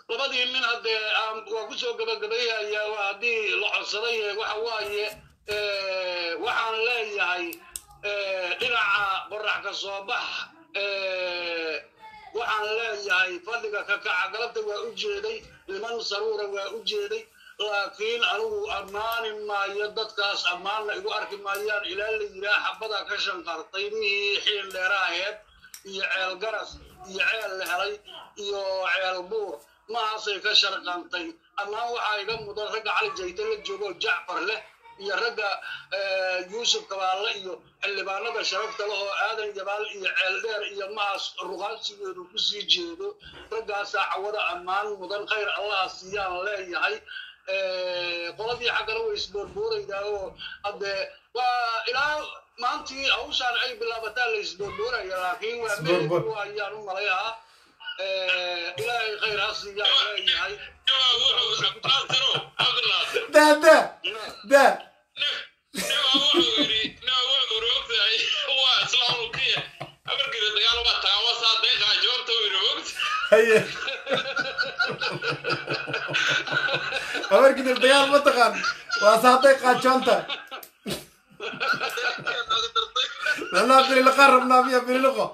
labadii nin haddee aan waa kusoo gabagabayhayaa waa haddii la codsaday waxa waaye eh, waxaan leeyahay eh, dhinaca qorax ka soo bax eh, waxaan leeyahay fadhiga ka kaca galabta waa u jeeday niman saruura waa u jeeday laakiin anigu ammaani maayo dadkaas ammaanna igu arki maayaan ilaa la yiraa xabada ka shanqartay mihii xiil dheeraaheed iyo ceel garas iyo ceel la helay iyo ceel buur mahaasay ka sharqantay ammaan waxaa iga mudan ragga cali jayte la joogo jacfar leh iyo ragga eh, yuusuf kabaalle iyo xildhibaanada sharafta leh oo aadan jabaal iyo ceel dheer iyo mahaas ruqaansigeedu kusii jeedo raggaasaa cawada ammaan mudan khayr allaha siiyaan leeyahay Eh, qoladii xaggana way isboorbooraydaa oo haddee waa ilaa maantii hawshaan ay bilaabataan la isboorbooraya laakiin waa Isboorboor. meelku ayaan u malayaa Eh, ilaahay khayr ha siiyaan leeyahay Nima wuxuu Cabdinaasiro, Cabdinaasir. daa daa daa Nima wuxuu yidhi, nima wuxuu yidhi ogtahay, waa islaam uu ka yahay. Habarkiisa dagaal uma tagaan, waa saa deeqaa jawaabta uu yidhi, ogtahay. haye habarkidib dagaal ma taqaan waa saatay qaajoonta naga dartay lanaa bililiqaan rabnaa miya bililiqo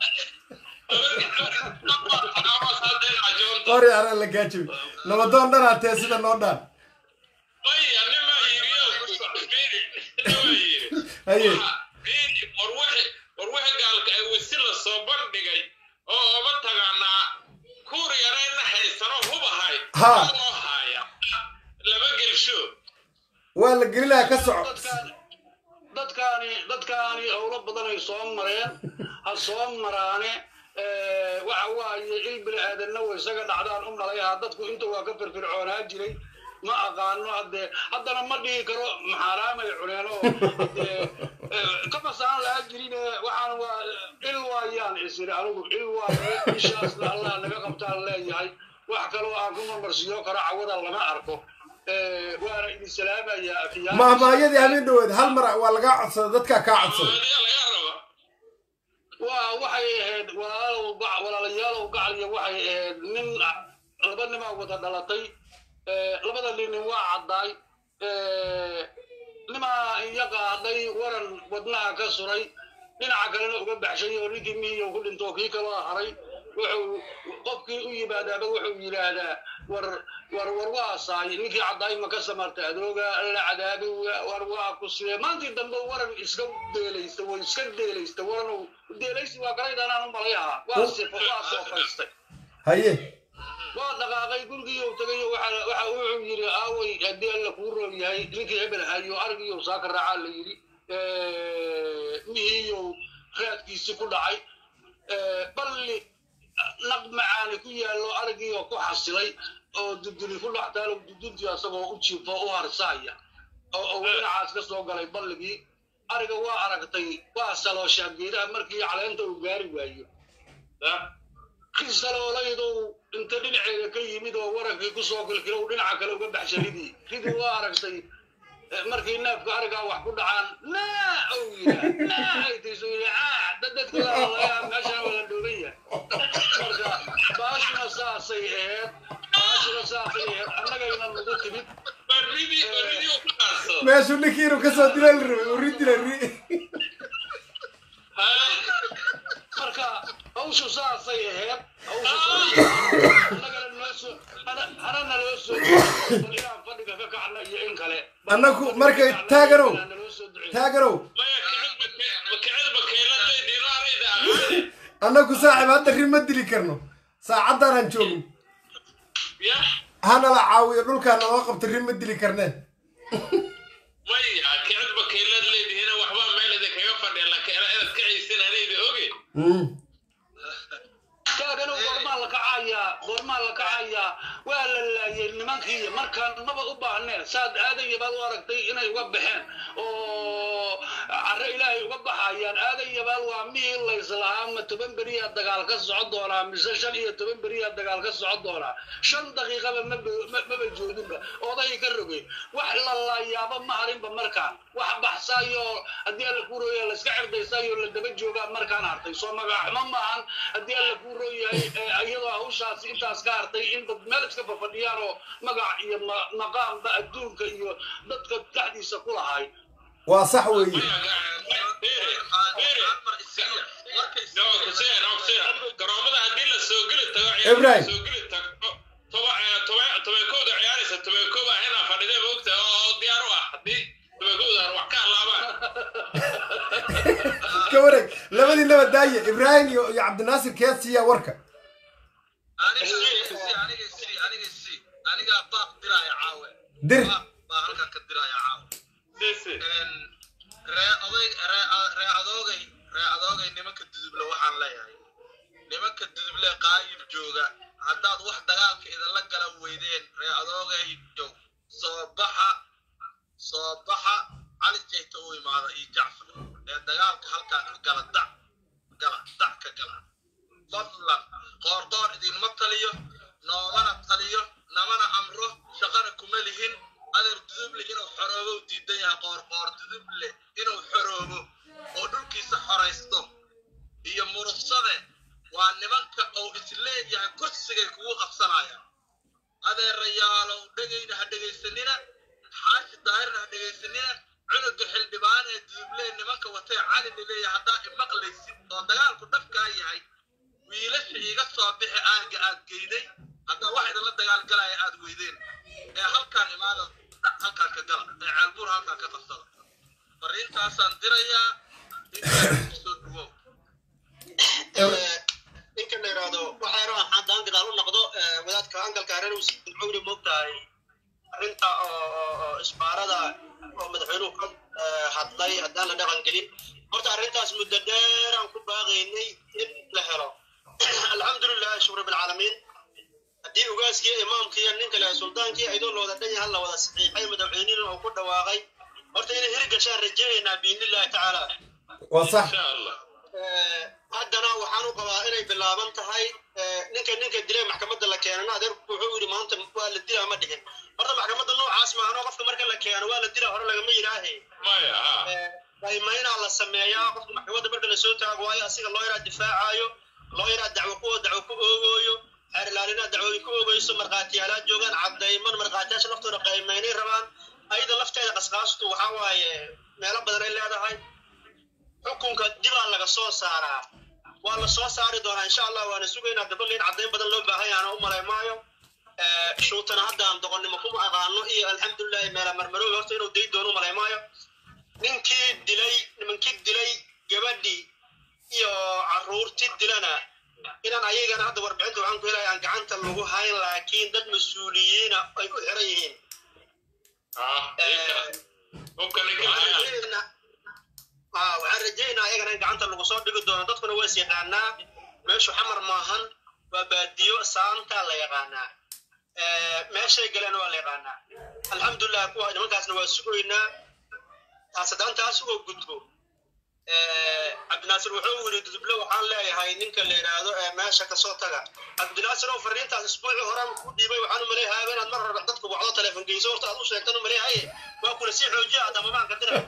Waa saa deeqaa jawaabta. qori ara la gaajibi nabadoon dhanaa tee sida noo dhaan Maya, nima yidhi, nima yidhi. haye war wixii war wixii gaalka ay wasi la soo bandhigay oo oma tagaanaa kuur yarayna haysano hub ahay Ha. loo haaya lama gelsho waa la gelinayaa ka soco dadkaan dadkaani dadkaani howlo badan ay soo mareen ha soo maraane eh, waxa waaye il bini aadanna way isaga dhacdaan u malayaha dadku inta waa ka firfircoonaa jiray ma aqaano haddee haddana ma dhihi karo maxaaraamay cuneen oo haddee eh, kamasaan laa jirin waxaan waa il waayaan isiri anigu il waaye ishaasna allah naga qabtaan leeyahay wax kaloo aan ku marmarsiiyo karo cawada lama arko Eh, waana idin salaamayaa afiyaa mahmaayadii habeen dhaweed hal mar waa lagaa codsada dadkaa kaa codsada Adiga laga raba waa waxay ahayd walaalow gac walaalayaalow gacaliya waxay ahayd nin laba nimaa wada dhalatay Eh, labada nin waa caddaay Eh, nimaa iya qaaday waran wadnaha ka suray dhinaca kalena uga baxshay oo ninkii mihiyo ku dhinto kii kaloo haray wuxuu qofkii u yimaadaaba wuxuu yidhaahdaa war war war waa saay ninkii caddaay ma ka samartay adooga la cadaabi war waa ku siiyey maantii dambe waran iska deelaysta way iska deelaysta waran deelaysi waa galaydanaan u malayaha waa sifo waa soofaystay haye waa dhaqaaqay gurigii uu tagay waxa waxa wuxuu yidhi aaway haddii alla kuu roog yahay ninkii hebel hayo arigiiyo saaka raacaa la yidhi mihiiyow raadkiisi ku dhacay balli naq macaani ku yaallo arigiioo ku xasilay oo duduli ku dhex taalo duduntii asagoo u jiifo u harsaaya oo oo dhinacaas ka soo galay balligii ariga waa aragtay waa salooshaa geedaha markii caleenta uu gaari waayo kisaloolaydow inta dhinaceeda ka yimid oo warankii kusoo kilkilow dhinaca kale uga baxsha ridii ridii waa aragtay eh, markii neefka arigaa wax ku dhacaan naa ou yidhaa naa ay tiisu yidhi aa dadadka lalayaa meeshana waa la dhooban yahay marka baashuna saasay aheed baashuna saasay aheed annagayna nagu timid baridi baridi u ka qaadso meeshuu ninkii inuu kasoo dila la rabay uu ri dila ri marka hawshu saasay aheyd hawshu saasay aheyd. annagana noo soo hana- hanana loo soo duceeyo inaan fadhiga ka kacna iyo in kale Annagu markay taaganow. naloo soo duceeyo. taaganow maya kicid bakeeladay diiraanayda aqaane annagu saaxiib hadda ri ma dili karno saacaddaanaan joogin ya hanala caawiyo dhulkaa naloo qabto ri ma dili karneen maya kicid bakeelad leedihiina waxbaa meel idinkaga fadhiya laakiin inaad kacaysin anayda oge Mm. taaganow goormaa la kacayaa goormaa la kacayaa waa la laayay nimankii markaan maba u baahneen saad aadaya baad u aragtay inay uga baxeen oo carre ilaahay uga baxayaan aadan yabaal waa mihii layslahaa ma toban beriyaa dagaal ka socon doonaa mise shan iyo toban beriyaa dagaal ka socon doonaa shan daqiiqaba maba- ma- maba joodinba oday ka rogay wax la laayaaba ma harinba markaan wax baxsaayo haddii alla kuu rooyahay layska cirdaysaayo la daba joogaa markaan hartay soo magaxmo maahan haddii alla kuu rooyahay eh, iyadoo hawshaasi intaas ka hartay in dad meel iska fafadhiyaan oo magac iyo ma- maqaamba adduunka iyo dadka dhexdiisa ku lahay waa sax weeye garoomada haddii la soo geli tago Ibrahim. soo geli tagto tobankooda ciyaaraysa tobankooda inaa fadhidee moogta oo diyaar u ah haddii tobankooda wax ka halaabaan ka wareeg labadii naba daaye ibraahim iyo iyo cabdinaasir keesiya warka aniga si aniga si aniga si aniga baaq diraya caawe dir baaq baa halkan ka diraya caawe Sisi. ree oday ree ree adoogay ree adoogay nimanka duduble waxaan leeyahay nimanka duduble qaayib jooga haddaad wax dagaalka idinla gala weydeen ree adoogay jow soo baxa soo baxa cali jeyta u imaada iyo jacfar ee dagaalka halkaa ka gala dac gala dac ka gala fadlan qoordoor idinma taliyo noomana taliyo namana amro shaqana kuma lihin adeer duduble inuu xoroobo u diidan yahay qoorqoor duduble inuu xoroobo oo dhulkiisa xoraysto iyo murugsade waa nimanka uu isleeyahay kursigay kugu qabsanayaan adeerayaalow dhegayna ha dhegaysanina xaashi daahirna ha dhegaysanina cunuga xildhibaan ee duduble nimanka watay cali laleeyahay haddaa imaqlaysid oo dagaalku dhabkaa yahay wiilasha iiga soo bixi aaga aad geyday haddaa wax idinla dagaalgalaya aad weydeen ee halkaan imaada halkaan ka gala ee ceelbuur halkaan ka qabsada fariintaasaan dirayaa intaa soo dhuwow ninka la yidhaahdo waxa yaro aan haddaan gadaal u noqdo eh, wadaadka angalka reer wasiir cawli moogtahay arrinta oo oo- oo isbaarada oo madaxweynuhu ka eh, hadlay haddaan la dhaqan gelin horta arrintaas muddo dheer aan ku baaqaynay in la helo alxamdulilah shukr bilcaalamiin haddii ugaaskii imaamkii ninka le sultaankii ayadoo la wada dhan yahay la wada saxiixay madaxweynihina uu ku dhawaaqay horta inay hirgashaan rajaynaynaa biidnillahi tacaala waa sax insha allah Eh, haddana waxaan u qabaa inay bilaaban tahay eh, ninka ninka dilay maxkamadda la keenana adeerku wuxuu yidhi maanta waa la dilaa ma dhihin horta maxkamadda noocaas maahano qofka marka la keeno waa la dilaa hore lagama yidhaahe maya ha daymaynaa la sameeyaa qofka maxkamadda marka lasoo taago waayo asiga loo yaraa difaacayo loo yaraa dacwo ku dacwo ku oogooyo xeer ilaalinaa dacwooyin ku oogeyso markhaatiyaalaa joogaan caddayman markhaatiyaasha laftooda qaymaynay rabaan ayada lafteeda qasqaastu waxaa waaye meelo badan ay leedahay xukunka dibaa laga soo saaraa waa la soo saari doonaa insha allah waana sugaynaa dabalin caddayn badan loo baahan yahay ana u malay maayo Eh, shuutana haddaan doqonnimo kuma aqaano iyo alxamdulilahi meela marmaroobi horta inuu day doono u malay maayo ninkii dilay nimankii dilay gabadhii iyo carruurtii dilana inaan ayagana hadda warbixinta waxaan ku helaya aan gacanta lagu hayn laakiin dad mas-uuliyiina ay u xiran yihiin ha hubka ninka waxaan lahaa rajaynaa Ah, waxaan rajaynaa ayagana in gacanta lagu soo dhigi doono dadkuna waa is yaqaanaa meeshu xamar maahan waa baadiyo saantaa la yaqaanaa Eh, meeshay galeen waa la yaqaanaa alxamdulilah kuwa nimankaasna waa sugaynaa taas haddaan taas uga gudbo Eh, cabdinaasir wuxuu yiri duduble waxaan leeyahay ninka la yidhaahdo ee meesha kasoo taga cabdinaasir oo fariintaas isbuucii horaan ku dhiibay waxaan u maleeyahay inaad mar hore dadku wacdo teleefon geyso horta aad u sheegtan u maleeyahay waa kula sii xoojiya adama baan ka diray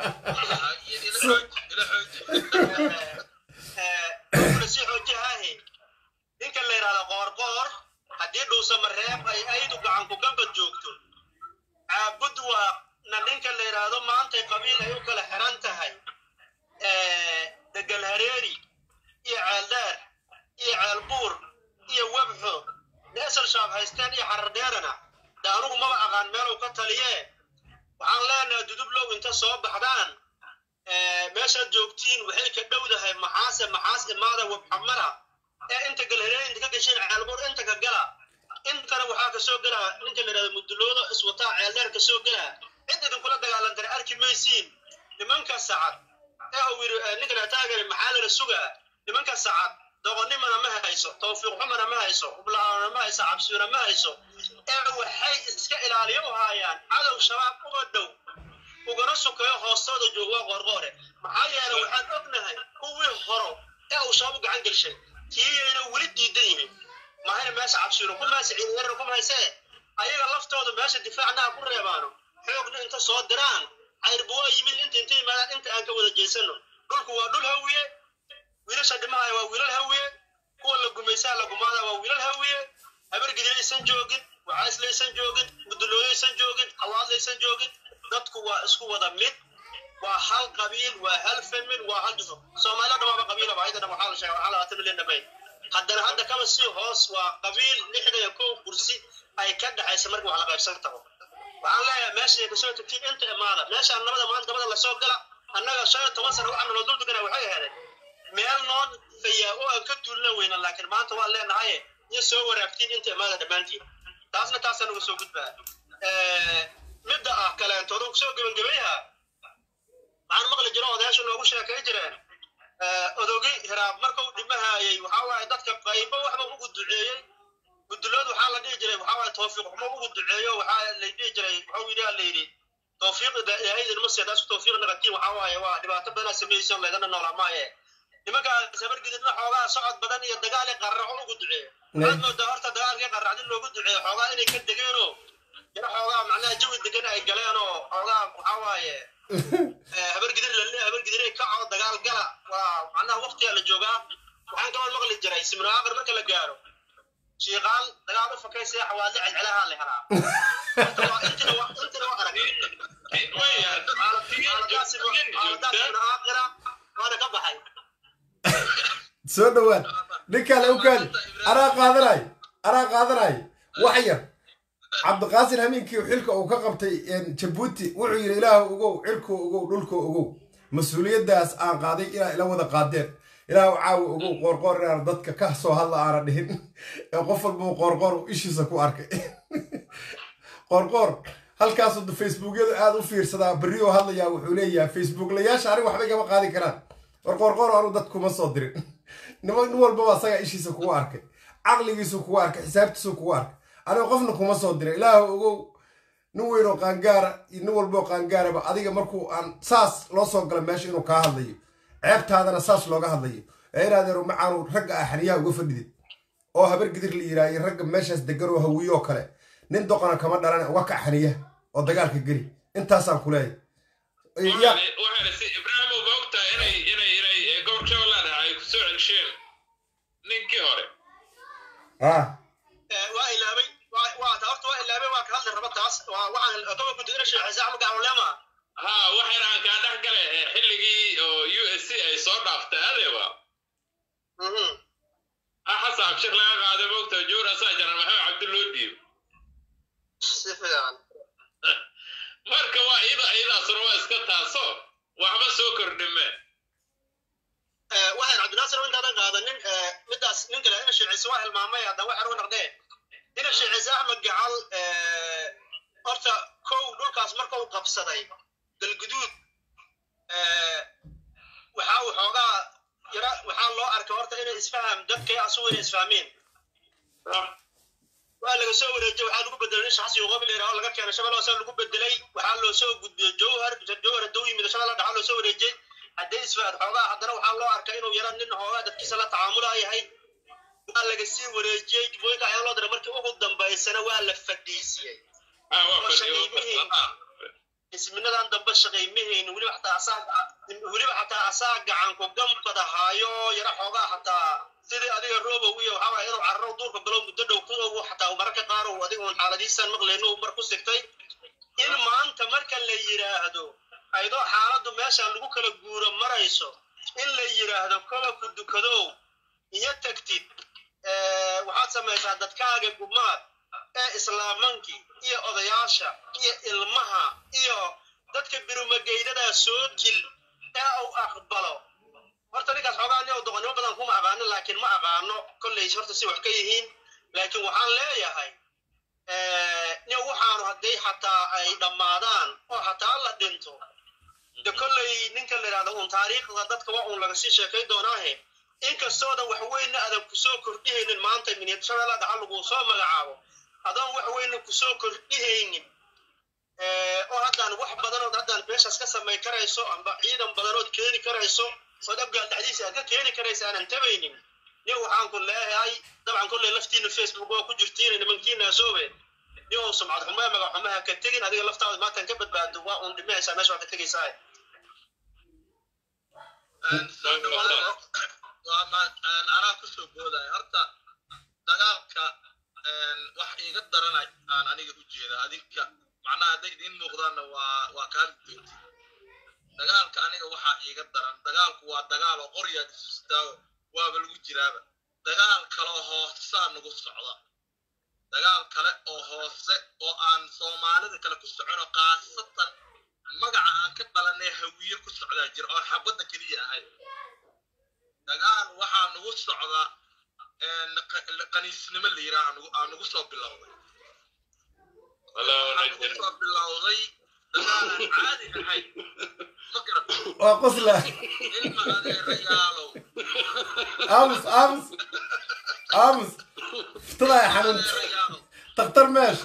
ila xooji ila xooji kula sii xoojihaahe ninka la yidhahdo qoorqoor haddii dhuusama reeb ay aydu gacan ku gamba joogto caabud waa na ninka la yidhaahdo maantay qabiil ay u kala xiran tahay degal hareeri iyo ceeldheer iyo ceelbuur iyo webxo neesal shaab haysteen iyo xarar dheerana de anugu maba aqaan meeluu ka taliye waxaan leenahay dudublow inta soo baxdaan meeshaad joogtiin waxay ka dhowdahay maxaase maxaas imaada webxamara ee inta galhareeri inta ka gasheen ceelbuur inta ka gala intana waxaa kasoo gela ninka la yidhahdo mudulooda iswataa ceeldheer kasoo gela cid idinkula dagaalan kara arki maysiin nimanka sacad ee uu yidhi ninka la taagari maxaa lala sugaa nimanka sacad doqonnimana ma hayso tawfiiq xumana ma hayso hubla'aana ma hayso cabsiyuna ma hayso ee waxay iska ilaaliyo u haayaan cadow shabaab uga dhow ugana kana sukeeyo hoostooda jooga waa qoorqoore maxaa yeelay waxaan ognahay kuwii horo ee uu shabaab gacan gelshay kiyayna weli diidan yihiin mahayna meesha cabshiino ku meesha ciidayaran ku mahaysee ayaga laftooda meesha difaacnaha ku reebaano xoogna inta soo diraan cayrba waa yimid inta inta yimaadaan inta aan ka wada jeesano dhulku waa dhul hawiye wiilasha dhimahaya waa wiilal hawiye kuwa la gumaysaa la gumaada waa wiilal hawiye habargidin aysan joogin waxaasle aysan joogin gudulooyo aysan joogin hawaadle aysan joogin dadku waa isku wada mid waa hal qabiil waa hal famil waa hal jufo soomaalida dhamaaba qabiila ba ayadana waxaa la sheegay waxaa labaatan milyan dhamay haddana hadda kama sii hoos waa qabiil lixda iyo kow kursi ay ka dhexaysa markii wax la qaybsan tago waxaan leeyahay meesha kasoo tagtiin inta imaada meeshaan nabada maanta dabada lasoo gala annaga shan iyo toban sano waxaana noo dul degana waxay ahaydeen meel noo fayaa oo aan ka duulina weyna laakiin maanta waan leenahaye iyo soo waraagtiin inta imaada dhammaantiin taasna taasaa naga soo gudbaa midda ah kaleentooda kusoo gebangebayaha waxaan maqli jiro odayaashu noogu sheekay jireen odogi hiraab markuu dhimahayay waxaa waaye dadka qaybo waxba ugu duceeyey gudulood waxaa la dhihi jiray waxaa waaye tawfiiq xumo ugu duceeyo waxaa la dhihi jiray wuxuu yidhi la yidhi tawfiiqda ilaahay idinma seedaasu tawfiiq nagatiin waxaa waaye waa dhibaato badanaa sameeyeysa laydana noolaa maaye nimankaas habargididna xoogaa socod badan iyo dagaali qarraco ugu duceeyo waxaad moodaa horta dagaalkii qarracdin loogu duceeyo xoogaa inay ka degeenoo yaro xoogaa macnaha jawi degan ay galeenoo xoogaa waxaa waaye habargidir lalle habargidir kacoo dagaal gala waa macnaha waqtigaa la joogaa waxaan kaban maqli jiray simno aqar marka la gaaro shiiqaal dagaal u fakay sida xawaadle celcelaha la helaa Horta waa intina waa intina waa arag xaaladaas simno aqira waana ka baxay soo dhawaad ninkaan awkaadi anaa qaadanay anaa qaadanay wax yar cabdiqaasin hamiinkii xilka uu ka qabtay jabuuti wuxuu yidhi ilaahu ogow cirkuu ogow dhulkuu ogow mas-uuliyaddaas aan qaaday inaa ila wada qaadeen ilaahu caawi ogow qoorqoor inaan dadka ka soo hadla aana dhihin ee qof walbuu qoorqoor ishiisa ku arkay qoorqoor halkaasuu facebookyadu aada u fiirsadaa berrioo hadlayaa wuxuu leeyahay facebooklayaasha anig waxbay gama qaadi karaan war qoorqoor anu dad kuma soo dirin nin walbaba asagaa ishiisa kugu arkay caqligiisu kugu arkay xisaabtiisu kugu arkay aniga qofna kuma soo diray ilaahu ogow nin weynoo qaangaara iyo nin walboo qaangaaraba adiga markuu aan saas loo soo gala meesha inuu kaa hadlayo ceebtaadana saas looga hadlayo ee inaadeeru macaanu ragga ah xaniyaha uga fadhidid oo habar gidir la yidhaha iyo ragga meeshaas degan oo hawiyoo kale nin doqona kama dhalan uga kac xaniyaha oo dagaalka geli intaasaan ku leeyahay ibraahim ma ogtaa inay inay inay gobolka shabeellaha ay ku soo celsheen ninkii hore ah waa ilaabay waa horta waa ilaabay waa ka hadli raba taas waa waxaan gobolku degana sheexaysa ama gacwaleema ha waxayna aan kaa dhex gale xilligii oo u s c ay soo dhaaftay adeeba ah xasan abshir laga qaaday mogta juur asaa jaran maxamed cabdilloo dhiib si fiican marka waa iyada iyadaasuna waa iska taaso waxba soo kordhimeen waxaan cabdinaasir intaadan qaadanin midaas nin kale ina sheecaysa waa hilmaamay haddaan wax arwa naqdee ina sheecaysa axmed gacal horta kow dhulkaas marka uu qabsaday galguduud waxa uu xoogaa yara waxaa loo arkay horta inay isfaham dadkay asugu inay isfahmeen waa laga soo wareejiyey waxaa lagu bedelay nin shaxsi qobi la yidhaho laga keenay shabeelle hoose lagu bedelay waxaa loo soo gudbiyey jowhar jowhar hadduu yimid shabeelle dhaxa loo soo wareejiyey haddii isfaad xoogaa haddana waxaa loo arkay inuu yara nin hoogaa dadkiisa la tacaamula yahay waa laga sii wareejiyey jubbooyinka ayaa loo diray markii ugu dambaysana waa la fadhiisiyey isminadan dambe shaqaymahayni weliba xataa asaa weliba xataa asaa gacan ku gambadahaayo yara xoogaa xataa sidii adiga roobow iyo waxaa waaya inuu cararo duurka galo muddo dhow ku ogu xataa mararka qaar uu adiga uun xaaladiisaan maqlayno uu mar ku sigtay in maanta marka la yidhaahdo aydoo xaaladdu meeshaan lagu kala guuro marayso in la yidhaahdo koba ku dukadow iyo tagtid waxaad samaysaa dadkaaga gumaad ee islaamankii iyo odayaasha iyo ilmaha iyo dadka birumageydadaa soo dil ee uu aqbalo horta ninkaas xoogaa nin doqonnimo badan kuma aqaano laakiin ma aqaano kolley horta si wax ka yihiin laakiin waxaan leeyahay nin waxaanu hadday xataa ay dhammaadaan oo xataa la dhinto de kolley ninka la yidhahdo uun taariikhda dadka waa uun laga sii sheekay doonaahe inkastoodan wax weyna adan kusoo kordhihaynin maanta miniyad shabeella dhaxa lagu soo magacaabo adoon wax weyna kusoo kordhihaynin oo haddaan wax badan oo haddaan aad meeshaas ka samay karayso amba ciidan badanood keeni karayso oo abgaal dhexdiisa aad ka keeni karaysa aanan tabaynin yo waxaan ku leeyahay dabcan kolley laftiina facebook waa ku jirtiin nimankiina asoobe yo sumcad xumaa magac xumaha ka tegin adiga laftaada maantan ka badbaado waa uun dhimahaysaa meesha waa ka tegaysaa anaa kusoo boodaya horta dagaalka wax iiga daranay aan aniga u jeeda adinka macnaha hadday idiin muuqdaanna waa waa kaa doonti dagaalka aniga waxaa iiga daran dagaalku waa dagaal oo qoryaad isustaago waaba lagu jiraaba dagaal kaloo hoosaa nagu socda dagaal kale oo hoose oo aan soomaalida kale ku socono khaasatan magaca aan ka dhalanay hawiye ku socdaa jira oon xabadda keliya ahayd dagaal waxaa nagu socda qaniisnimo la yidhaha aa nagu soo bilowday waxaa nagu soo bilowday dagaalaan caadi ahayd ma garat waa qosla ilma adeerayaalow aamus aamus aamus iftidaa xanuunta adeerayaalow daktar meesha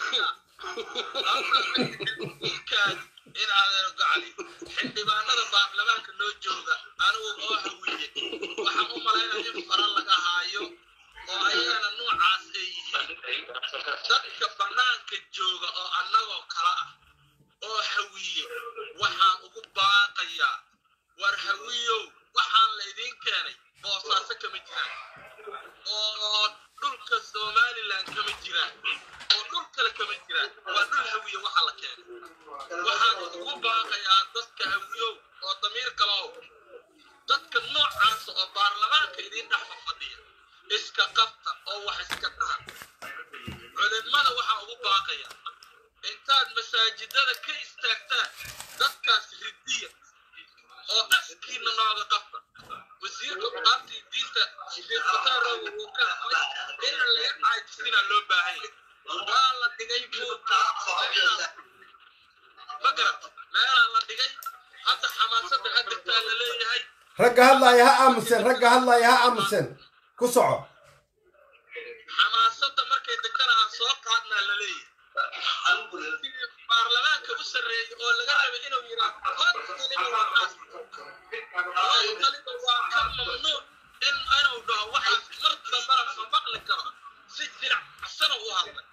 in adeer gacali xildhibaanada baarlamaanka noo jooga anigu oo hawiye waxaan u malaynaya in fara laga haayo oo ayagana noocaas ay yihiin dadka bannaanka jooga oo annagoo kala ah oo hawiye waxaan ugu baaqayaa war hawiyow waxaan laydiin keenay boosaaso kama jiraan oo dhulka somalilan kama jiraan oo dhul kale kama jiraan waa dhul hawiye waxa la keenay waxaan ugu baaqayaa dadka hawiyow oo damiir kalow dadka noocaas oo baarlamaanka idiin dhex fadhiya iska qabta oo wax iska dhahan culimada waxaa ugu baaqaya intaad masaajidada ka istaagtaan dadkaas ridiya oo askiina nooga qabta wasiirka qudaarta iyo diinta sheekh fataarow uu ka hadlay in laga caajisina loo baahan yahay waa la dhigay buurka ma garat meelaa la dhigay hadda xamaasada hadirtaa la leeyahay ragga hadlaaya ha aamuseen ragga hadlaaya ha aamuseen ku soco xamaasada markay degtana aan soo qaadnaa la leeyahay baarlamaanka u sarreeyay oo laga rabay inuu yidhaahdo hortaliba waxaas hortaliba waa ka mamnuuc in inuu dhaho waxaas mar dambana ma maqli karo si jiracsana u hadlay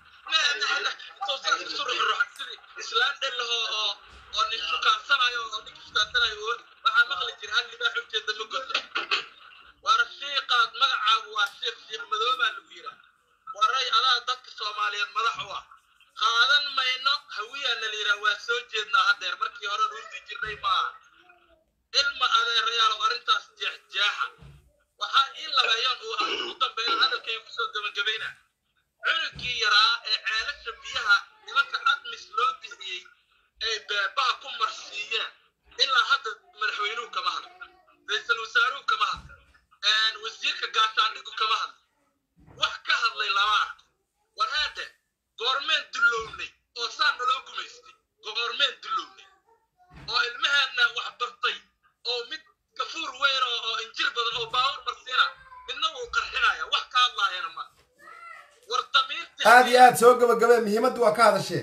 islaan dhellahoo oo oo nin shukaansanayo oo nin shukaansanayo waxaa maqli jira hal libaa xogteeda ma godo war shiiqaad magacaagu waa shiiq shiiq madoobaa lagu yidhaa waray adaa dadka soomaaliyeed madax u ah qaadan mayno hawiyaana la yidhaha waa soo jeednaa haddeer markii hore ruurdi jirnay maaha ilma adeerayaalow arrintaas jeexjeexa waxaa ii labeeyoon uu ugu dambeeyo hadalkay kusoo gebagabayna cunugkii yaraa ee ceelasha biyaha nimanka admis loo bixiyey ay beebaha ku marsiiyeen ilaa hadda madaxweynuhu kama hadlo ra-iisul wasaaruhu kama hadlo wasiirka gaashaandhigu kama hadlo wax ka hadlay lama arko war haade goormeen dullownay oo saa naloo gumaystay goormeen dullownay oo ilmaheenna wax bartay oo mid gafuur weyn oo oo injir badan oo baawar marsiina midna wuu qarxinaya wax ka hadlaayana ma war damiirtii aad iyo aad soo gabagabee muhiimaddu waa ka hadasheen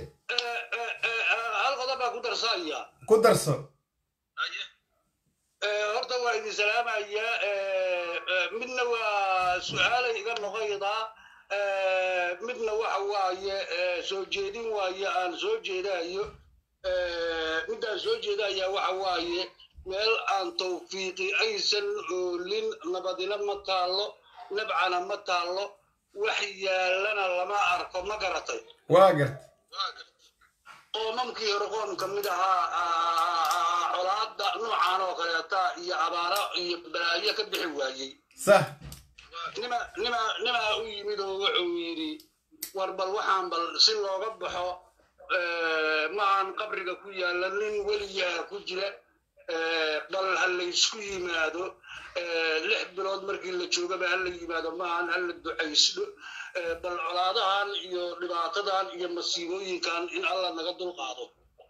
hal qodob baa ku darsaya ku darso Haye. horta waa idin salaamaya midna waa su-aalay iga noqoydaa midna waxa waaye soo jeedin waaye aan soo jeedayo midaan soo jeedaya waxa waaye meel aan tawfiiqi aysan oolin nabadina ma taallo nabcana ma taallo wax yaalana lama arko ma garatay waa gart waa gartay qoomamkii hore qoom ka mid ahaa colaadda noocan oo kaleeta iyo abaaro iyo balaayo ka bixi waayey sax nima nima nimaa u yimid oo wuxuu yidhi war bal waxaan bal si looga baxo maahan qabriga ku yaalla nin weliyaa ku jira bal ha laysku yimaado lix bilood markii la joogaba ha la yimaado maahan ha la ducaysdho bal colaadahan iyo dhibaatadan iyo masiibooyinkan in alla naga dulqaado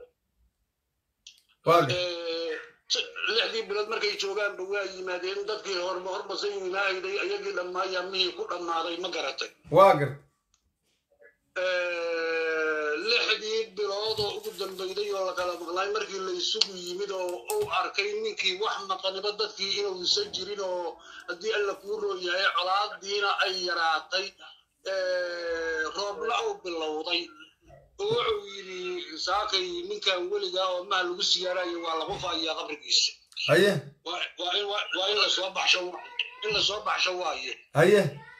waa gart lixdii bilood markay joogaanba waa yimaadeen dadkii horma horbasa yimaahayday ayagii dhammaaya mihii ku dhammaaday ma garatay waa gart lixdii bilood oo ugu dambe fayday oo lakala maqnaay markii la isugu yimid oo uu arkay ninkii wax maqaniba dadkii inuusan jirin oo haddii alla kuu roon yahay colaadiina ay yaraatay roobna uu bilowday oo wuxuu yidhi saakay ninkan weligaa oo maha lagu siyaarayo waa lagu faayaa qabrigiisa haye waa waa in waa in lasoo baxsho in lasoo baxsho waaye haye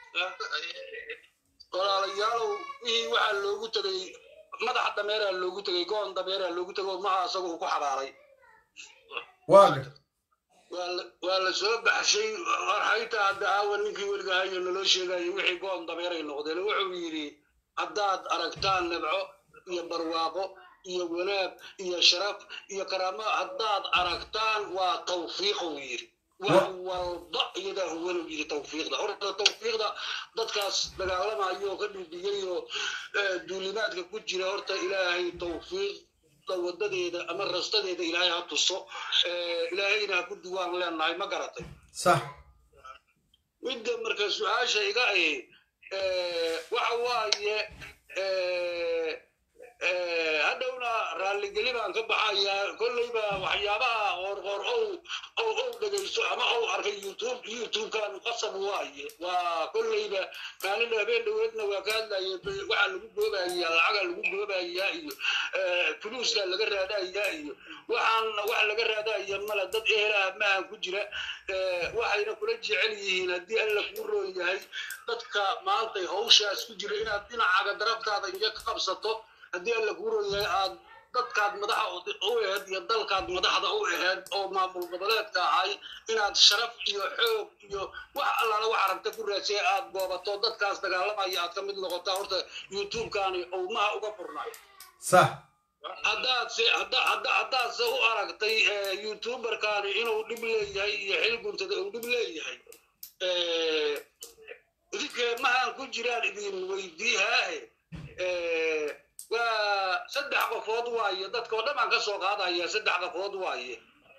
walaalayaalow wixii waxaa loogu tegay madaxa dameeraa loogu tegay goon dameeraa loogu tegay oo maha asaga uu ku xabaalay waa gar waa la- waa la soo baxshay arxayta hadda aawa ninkii weliga hayo naloo sheegayo wixii goon dameeray noqdeen wuxuu yidhi haddaad aragtaan nabco iyo barwaaqo iyo wanaag iyo sharaf iyo karaamo haddaad aragtaan waa tawfiiq uu yidhi wax walba iyadaa huwan uu yidhi tawfiiqda horta tawfiiqda dadkaas dagaalamayo oo ka dhibiyey oo eh, duulimaadka ku jira horta ilaahay tawfiiqda wadadeeda ama rastadeeda ilaahay ha tuso Eh, ilaahayna ha ku duwaan leenahay ma garatay sax midda marka su-aasha iga ahi eh, waxa waaye eh, eh, hadhowna raalligeli baan ka baxayaa kolleyba waxyaabaha qoorqoor ow ow ow dhegaysto ama ow arkay youtube youtubekan qasab waaye waa kolleyba maalin habeen dhoweedna waa ka hadlaye waxaa lagu goobayaa lacaga lagu goobayaa iyo eh, fuluuska laga raadayaa iyo waxaan wax laga raadaya male dad eelaha mahan ku jira eh, waxayna kula jecel yihiin haddii alla kuu roon yahay dadka maanta hawshaas ku jira inaad dhinacaaga daraftaada inja ka qabsato haddii alla kuu roon yahay aad dadkaad madaxa u aheyd iyo dalkaad madaxda u aheyd oo maamul goboleedka ahay inaad sharaf iyo xoog iyo wax allaala wax aragta ku raadsay aad goobato dadkaas dagaalamaya aad ka mid noqotaa horta youtube-kaani owmaha uga furnay sax haddaad se hadda hadda haddaad se u aragtay eh, youtuberkani inuu dhib leeyahay iyo xil guntada uu dhib leeyahay eh, idinkee mahaan ku jiraan idin weydiihaahe eh, waa saddex qofood waaye dadka oo dhan baan ka soo qaadaya saddex qofood waaye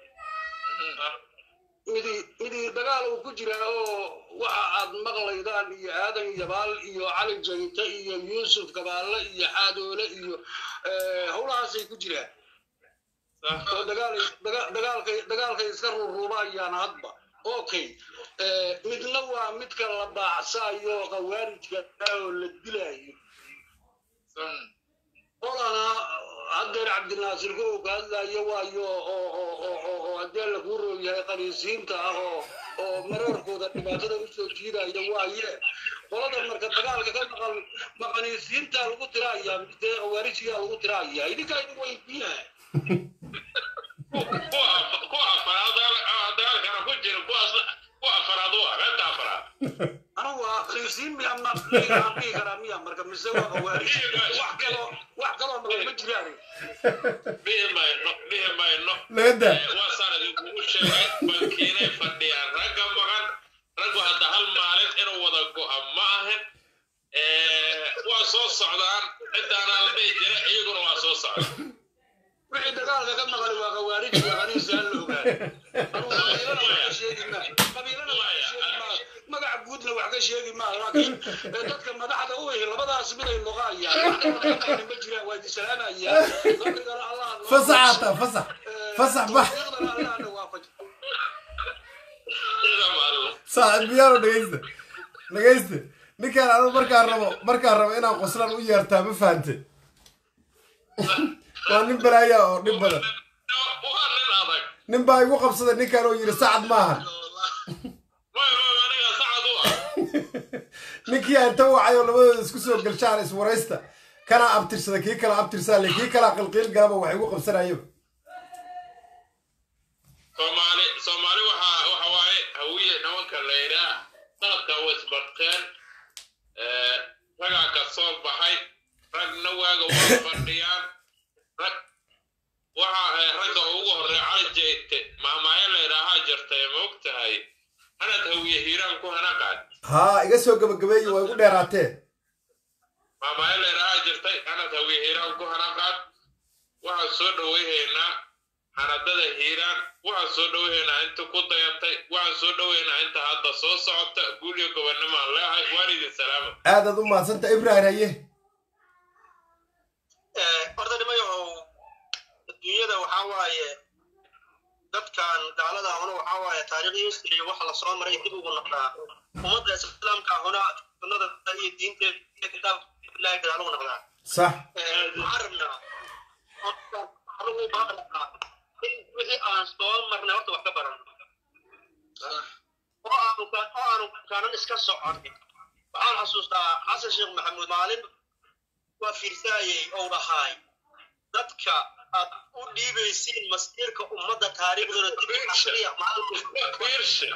midi midi dagaal uu ku jiraa oo waxa aad maqlaydaan iyo aadan yabaal iyo cali jayte iyo yuusuf gabaale iyo xaadoole iyo eh, howlahaasay ku jiraan oo dagaal daga- dagaalkay dagaalkay iska ruruubayaan hadba okay eh, midna waa midka la baacsaayo khawaarijka oo la dilaayo qolana haddeer cabdinaasir kow ka hadlayo waayo oo oo oo oo oo haddii alla kuu roog yahay qaniisiinta ah oo oo maroorkooda dhibaatada usoo jiidaya waaye qolada marka dagaalka ka maqan maqaniisiinta lagu tiraaya dee khawaarijigaa lagu tiraaya idinkaa idin weydiinaha kuwa afaraad dagaalkana ku jira kuwaas kuwa afaraad u ah reebta afaraad anigu waa qaniisiin miya ma miyaan dhihi karaa miya marka mise waa khawaarij wax kaloo wax kaloo maqan ma jiraan dhihi mayno dhihi mayno laga daa waa saan idinkugu sheegay bankiinay fadhiyaan ragga maqan raggu hadda hal maalin inuu wada go'a ma ahin waa soo socdaan ciddaanaa la dhihi jira iyaguna waa soo socdaan wixii dagaalka ka maqan waa khawaarij waa qaniisi aan la ogaan anigu qabiilana wax ka sheegi maa qabiilana wax ka sheegi maa magaca guudna wax ka sheegi maa laakiin eh, dadka madaxda u ihi labadaas miday noqaayaan wax kaloo ka maqani ma jiraan waa idin salaamayaan qabrigana allah noo fasax hata fasax fasax bax tawfiiqdana allah na waafaji ciidan alla saaxiibayaalo dhegeysta dhegeysta ninkaan anu markaan rabo markaan rabo inaan qoslaan u yeertaa ma fahante waa nin balaaya oo dhib badan waa nin adag nin baa igu qabsaday ninkaan oo yidhi sacad maahan way way aniga sacad u ah ninkii aan ta wacay oo labadooda isku soo galshaan iswaraysta kanaa abtirsada kii kala abtirsaale kii kalaa qilqiil galaba wax igu qabsanayaba soomaali soomaali waxa waxa waaye hawiye nimanka la yidhaah sanadka way isbarteen ragaa ka soo baxay ragna waaga waa fadhiyaan rag waxa eh, ragga ugu horreeya cali jeyte maamaayo la yidhaahaa jirtay ma og tahay hanad hawiye hiiraan ku hanaqaad haa iga soo gabagabeeyi waa igu dheeraatee maamaayo la yidhaahaa jirtay hanad hawiye hiiraan ku hanaqaad waxaan soo dhowayhaynaa hanadada hiiraan waxaan soo dhowayhaynaa inta ku dayatay waxaan soo dhowayhaynaa inta hadda soo socota guulyo gobonnimaan leehay waan idin salaama aadaad u mahadsanta ibrahim haye horta nimayahow adduunyada waxaa waaye dadkan gaalada ahuna waxaa waaye taariikh history waxa la soo maray dib ugu noqdaa ummadda islaamka ahuna sunnada iyo diinteeda kitaabka ilaahay gadaal ugu noqdaa sax waxaan rabnaa anigu baan rabnaa in wixii aan soo marnay horta wax ka baran oo aanu ka- oo aanu kaanan iska soconin waxaan xasuustaa xasan sheekh maxamuud maalin waa fiirsaayey ou dhahaay dadka aad u dhiibaysiin masiirka ummadda taariikhdooda dib u akhriya fiirsi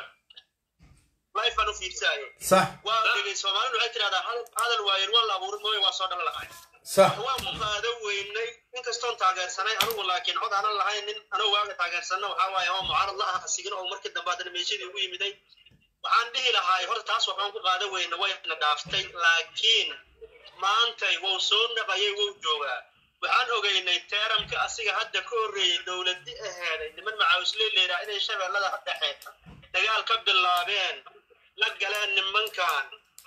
lifeaan u fiirsaayey sax waa dhegay soomaalidu waxay tidhahdaa hadal- hadal waayen waa la abuurin mooye waa soo dhalan lahay sax waan qaado weynay inkastoon taageersanay anigu laakiin cod aanan lahayn nin anuu waaga taageersanna waxaa waaye oo mucaarad la ah asigin oo markii dambe haddana meeshadii ugu yimiday waxaan dhihi lahaay horta taas waxaan ku qaado weyna wayna dhaaftay laakiin maantay wou soo naqayay wou joogaa waxaan ogeynay teeramka asiga hadda ka horreeyey dowladi aheeday niman macaawusley leedaha inay shabeellada dhexe dagaal ka bilaabeen la galeen nimankan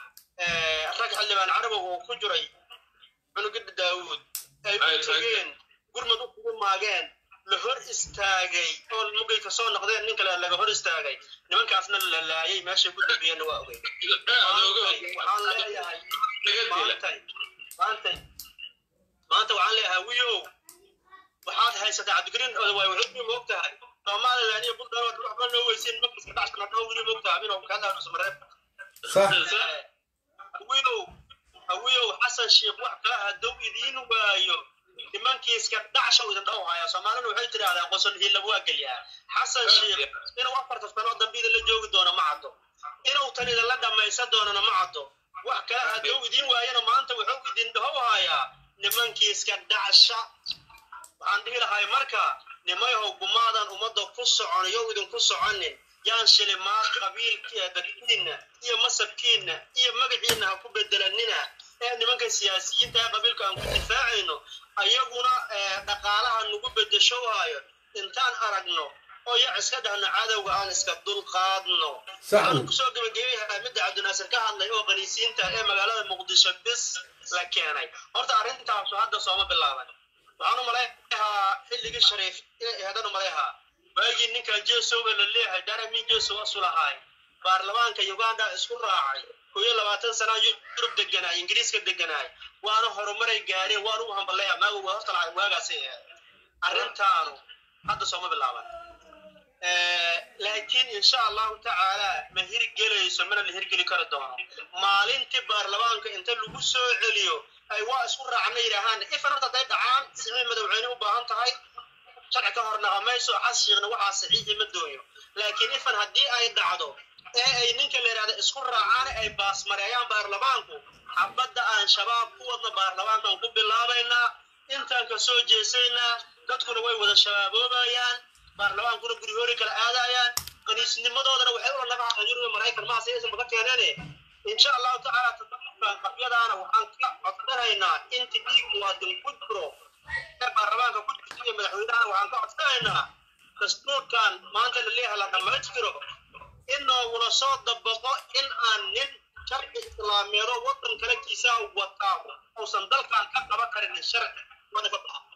eh, rag xildhibaan carabow oo ku jiray cunugida daawuud ay Ay, u tegeen gurmad u kugu maageen la hor istaagay oo mugay ka soo noqdeen nin kale laga hor istaagay nimankaasna la laayay meeshay ku dambiyeenna waa ogey Maantay waxaan leeyahay maantay maantay maanta waxaan leeyahay wiyow waxaad haysataa cabdikariin odawaay wuxuu moog tahay somalilan iyo buntland waad waxba noo weysiin markiska dhacsana dhoo wili moog tahay inuu kaadaan usmareeb sax hawiyow hawiyow xasan sheekh wax kala hadow idiin waayo nimankiiska dhacsha idin dhow haya soomaalina waxay tidhahdaa qoson hiilab waa gelyaa xasan sheekh inuu afarta sanoo dambe idinla joogi doono ma caddo inuu tan idinla dhammaysan doonana ma caddo wax kala hadow idiin waayana maanta wuxuu idin dhow hayaa nimankiiska dhacsha waxaan dhihi lahay marka nimayhow gumaadan ummadda ku socon iyo idinku soconin yaan shilimaad qabiilkiia dadkiinna iyo masabkiinna iyo magaciinna ha ku bedelanina ee nimanka siyaasiyiinta ee qabiilka aan ku difaacayno ayaguna eh, dhaqaalaha nagu bedesho waayo intaan aragno oo ya iska dhahno cadowga aan iska dulqaadno waxaan kusoo gebagabeyahaa midda cabdinaasir ka hadlay oo qaniisiinta ee magaalada muqdisho bis la keenay horta arrintaasu hadda sooma bilaaban waxaan u malayhaa xilligii shariif inay ahaydaan u malayhaa waagii ninkan jesowa la leeyahay daramin jesow asulahaay baarlamaanka uganda isku raacay koo iyo labaatan sana yurub deganaay ingiriiska deganaay waana horumaray gaareen waan ugu hambaleeya maaga waa horta lacag waagaasay ahayd arrintaanu hadda sooma bilaaban laakiin insha allahu tacaala ma hirgelayso mana la hirgeli kari doono maalintii baarlamaanka inta lagu soo celiyo ay waa isku raacna yidhaahaan ifan horta hadday dhacaan sicii madaxweyne u baahan tahay sharci ka hor naqamayso xas sheekhna waxaa saxiixi ma dooyo laakiin ifan haddii ay dhacdo ee ay ninka la yidhahda isku raacaan ay baasmareeyaan baarlamaanku xabadda aan shabaab ku wadna baarlamaankan ku bilaabaynaa intaan ka soo jeesaynaa dadkuna way wada shabaabobayaan baarlamaankuna guri hori kala aadayaan kaniisnimadoodana waxay ula nagaxaan yurub maraykan maase aysan baga keeneene insha allahu tacaala tadabkan qabyadaana waxaan ka codsanaynaa inta dhiig muwaadin ku jiro ee baarlamaanka ku jirta iyo madaxweynahana waxaan ka codsanaynaa dastuurkan maanta la leeyahay la dhammaystiro in noogula soo dabaqo in aan nin sharci islaameedo waddan kale kiisaa wataa uusan dalkan ka qaban karin sharci wada ka baxa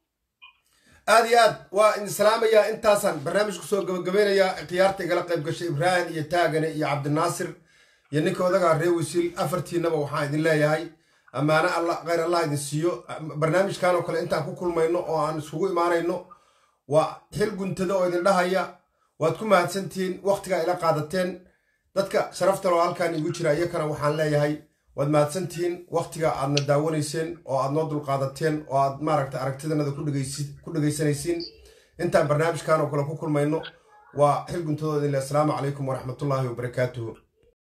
aad iyo aad waa idin salaamayaa intaasaan barnaamijku soo gabagabeynayaa khiyaarta igala qayb gashay ibraahim iyo taagane iyo cabdinaasir iyo ninka odagaa ree wasiil afartiinaba waxaan idin leeyahay ammaano alla khayr allah idin siiyo barnaamijkan oo kale intaan ku kulmayno oo aan isugu imaanayno waa xil guntada oo idin dhahaya waad ku mahadsantihiin wakhtigaa ila qaadateen dadka sharafta loo halkaan igu jira iyakana waxaan leeyahay waad mahadsantihiin wakhtiga aadna daawanayseen oo aad noo dulqaadateen oo aad maaragta aragtidanada ku dhegaysi- ku dhegaysanaysiin intaan barnaamijkan oo kale ku kulmayno waa xil guntadooda ile asalaamu calaykum waraxmatullaahi wabarakaatuhu